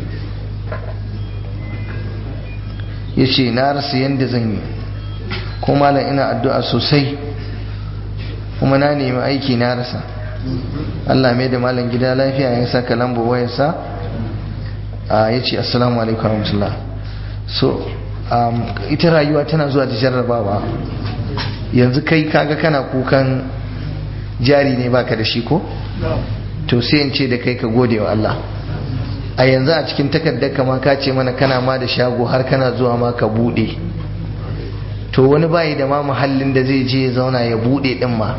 ya ce na rasa yadda zan yi ko malam ina addu'a sosai kuma na nemi aiki na rasa Allah mai da malam gida lafiya ya saka lambo wayarsa ya ce assalamu alaikum warahmatullah so ita rayuwa tana zuwa da jarrabawa yanzu kai kaga kana kukan jari ne baka da shi ko to sai in ce da kai ka gode wa Allah a yanzu a cikin takardar kama ka ce mana kana ma da shago har kana zuwa ma ka bude to wani bayi da ma muhallin da zai je ya zauna ya bude din ma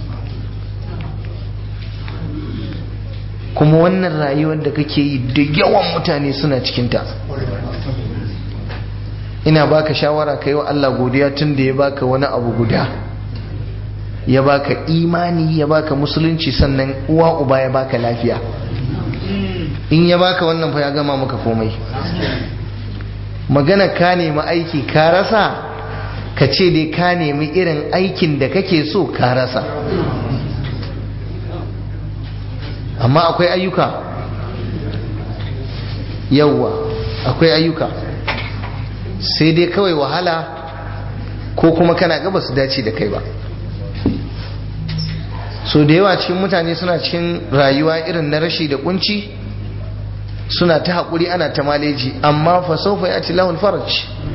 kuma wannan rayuwar da kake yi da yawan mutane suna cikinta ina baka shawara kai wa Allah godiya tun da ya baka wani abu guda ya baka imani ya baka musulunci sannan uwa uba ya baka lafiya in ya baka wannan fa ya gama maka komai magana ka nemi aiki ka rasa ka ce dai ka nemi irin aikin da kake so ka rasa amma akwai ayyuka yawwa akwai ayyuka sai dai kawai wahala ko kuma kana gaba su dace da kai ba so da yawa cikin mutane suna cikin rayuwa irin na rashi da kunci suna ta haƙuri ana ta maleji amma fa saufa ya ci lahul faraj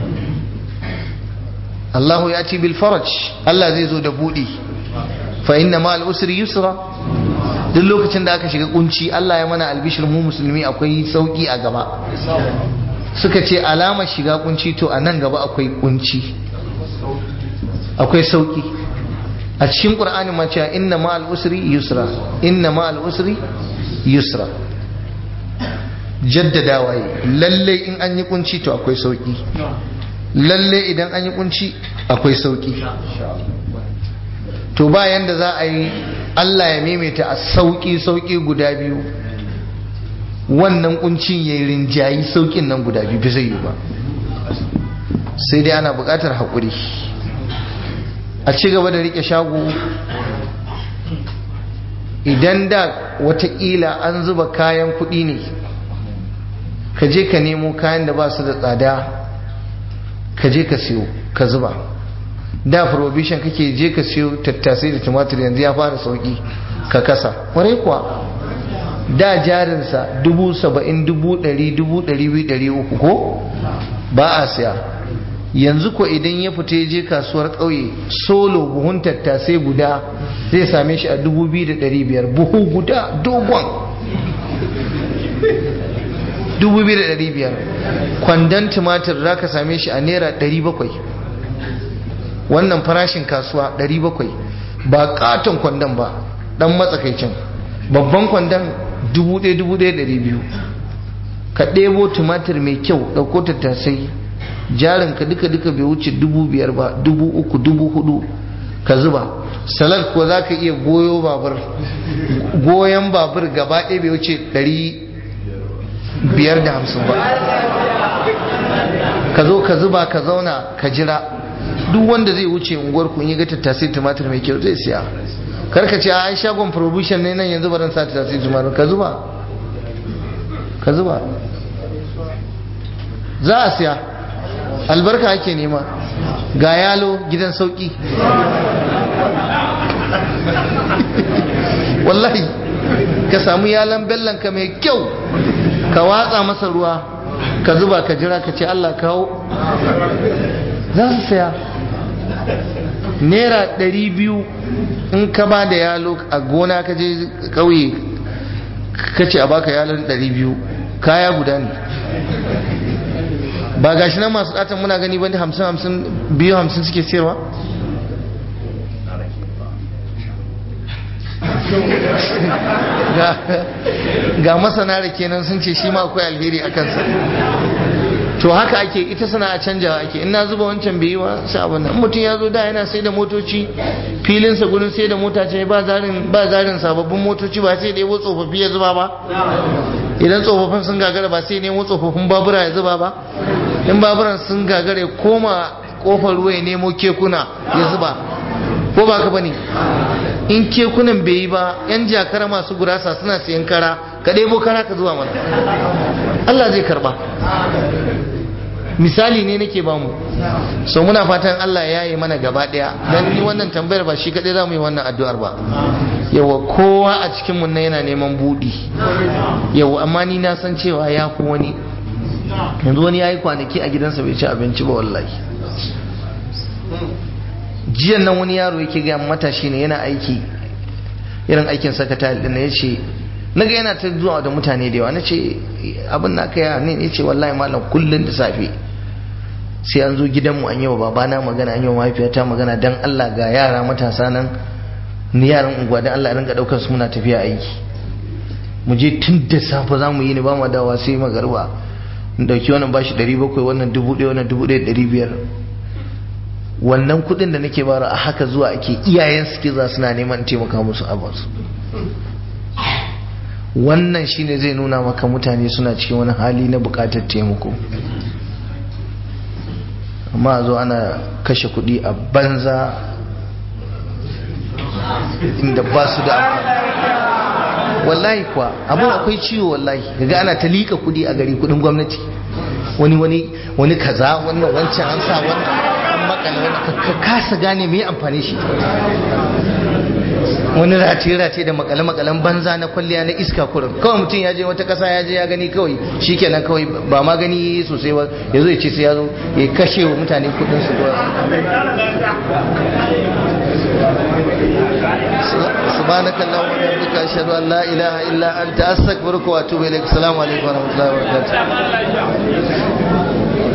Allahu ya ci bil faraj Allah zai zo da buɗi fa inna ma usri yusra duk lokacin da aka shiga kunci Allah ya mana albishir mu musulmi akwai sauki a gaba suka ce alamar shiga kunci to a nan gaba akwai kunci akwai sauki a cikin qur'ani ma cewa inna ma al-usri yusra inna ma al-usri yusra jaddadawa yi lalle in an yi kunci to akwai sauki lalle idan an yi kunci akwai sauki to bayan da za a yi Allah ya maimaita a sauki sauki guda biyu wannan kuncin ya rinjayi saukin nan guda biyu zai yi ba sai dai ana buƙatar haƙuri a ci gaba da riƙe shago idan da watakila an zuba kayan kuɗi ne ka je ka nemo kayan da ba su da tsada ka je ka siyo ka zuba da prohibition kake je ka siyo tattasai da tumatir yanzu ya fara sauki ka kasa kwarai kuwa da jarinsa dubu saba'in dubu ɗari dubu ɗari biyu ɗari uku ko ba a siya yanzu ko idan ya fita ya je kasuwar ƙauye solo buhun tattasai guda zai same shi a dubu biyu da ɗari biyar buhu guda dogon dubu biyu da ɗari biyar kwandon tumatir za ka same shi a naira ɗari bakwai wannan farashin kasuwa 700 ba katon kwandon ba dan matsakaicin babban kwandon 1,200 ka ɗebo tumatir mai kyau ɗauko tattasai jarin ka duka duka bai wuce 5,000 ba 3,000 4,000 ka zuba salat ko za ka iya goyo babur goyon babur gaba ɗaya bai wuce ɗari biyar da hamsin ba ka zo ka zuba ka zauna ka jira duk wanda zai wuce unguwar ku in yi ga tattasai tumatir mai kyau zai siya karka ce a shagon provision ne nan yanzu baran sa tattasai tumatir ka zuba ka zuba za a siya albarka ake nema ga yalo gidan sauki wallahi ka samu yalan bellan ka mai kyau ka watsa masa ruwa ka zuba ka jira ka ce Allah kawo za su saya naira ɗari biyu in ka ba da yalo a gona ka je ƙauye ka ce a baka yalon ɗari biyu kaya guda ne ba gashi nan masu ɗatan muna gani bane hamsin hamsin biyu hamsin suke siyarwa ga masana da kenan sun ce shi ma akwai alheri a kansa to haka ake ita sana'a canjawa ake ina zuba wancan bai yi wa sai abin nan mutum ya zo da yana sai da motoci filinsa gurin sai da mota ce ba zarin ba zarin sababbin motoci ba sai da yawo tsofaffi ya zuba ba idan tsofaffin sun gagara ba sai nemo tsofaffin babura ya zuba ba in baburan sun gagara ya koma kofar ruwa ya nemo kekuna ya zuba ko ba ka bane in kekunan bai yi ba yan jakara masu gurasa suna sayan kara ka ɗebo kara ka zuwa mana Allah zai karba misali ne nake ba mu so muna fatan Allah ya yi mana gaba daya dan ni wannan tambayar ba shi kadai zamu yi wannan addu'ar ba yawa kowa a cikin mun yana neman budi yawa amma ni na san cewa ya ku wani yanzu wani yayi kwanaki a gidansa bai ci abinci ba wallahi jiyan nan wani yaro yake ga matashi ne yana aiki irin aikin sakatari din ya ce naga yana ta zuwa da mutane da yawa na ce abin na kai ne ya ce wallahi malam kullum da safe sai an zo gidanmu an yi wa babana magana an yi wa mahaifiyata magana dan Allah ga yara matasa nan ni yaran unguwa dan Allah rinka daukar su muna tafiya aiki mu je tun da safe za mu yi ne ba mu dawa sai magarba in dauki wannan bashi 700 wannan 1000 wannan 1500 wannan kudin da nake bara a haka zuwa ake iyayen suke za suna neman taimaka musu abansu wannan shine zai nuna maka mutane suna cikin wani hali na bukatar taimako amma a zo ana kashe kudi a banza inda ba su da wallahi kuwa abin akwai ciwo wallahi daga ana ta liƙa kudi a gari kudin gwamnati wani wani wani kaza wannan wancan an sa wannan an makala wani ka kasa gane me amfani shi wani race-race da makale-makalen banza na kwalliya na iska kurin kawai mutum ya je wata kasa ya je ya gani kawai shi kenan kawai ba ma gani sosai ba ya zo ya ce sai ya zo ya kashe wa mutane kudin su سبحانك اللهم وبحمدك اشهد ان لا اله الا انت استغفرك واتوب اليك السلام عليكم ورحمه الله وبركاته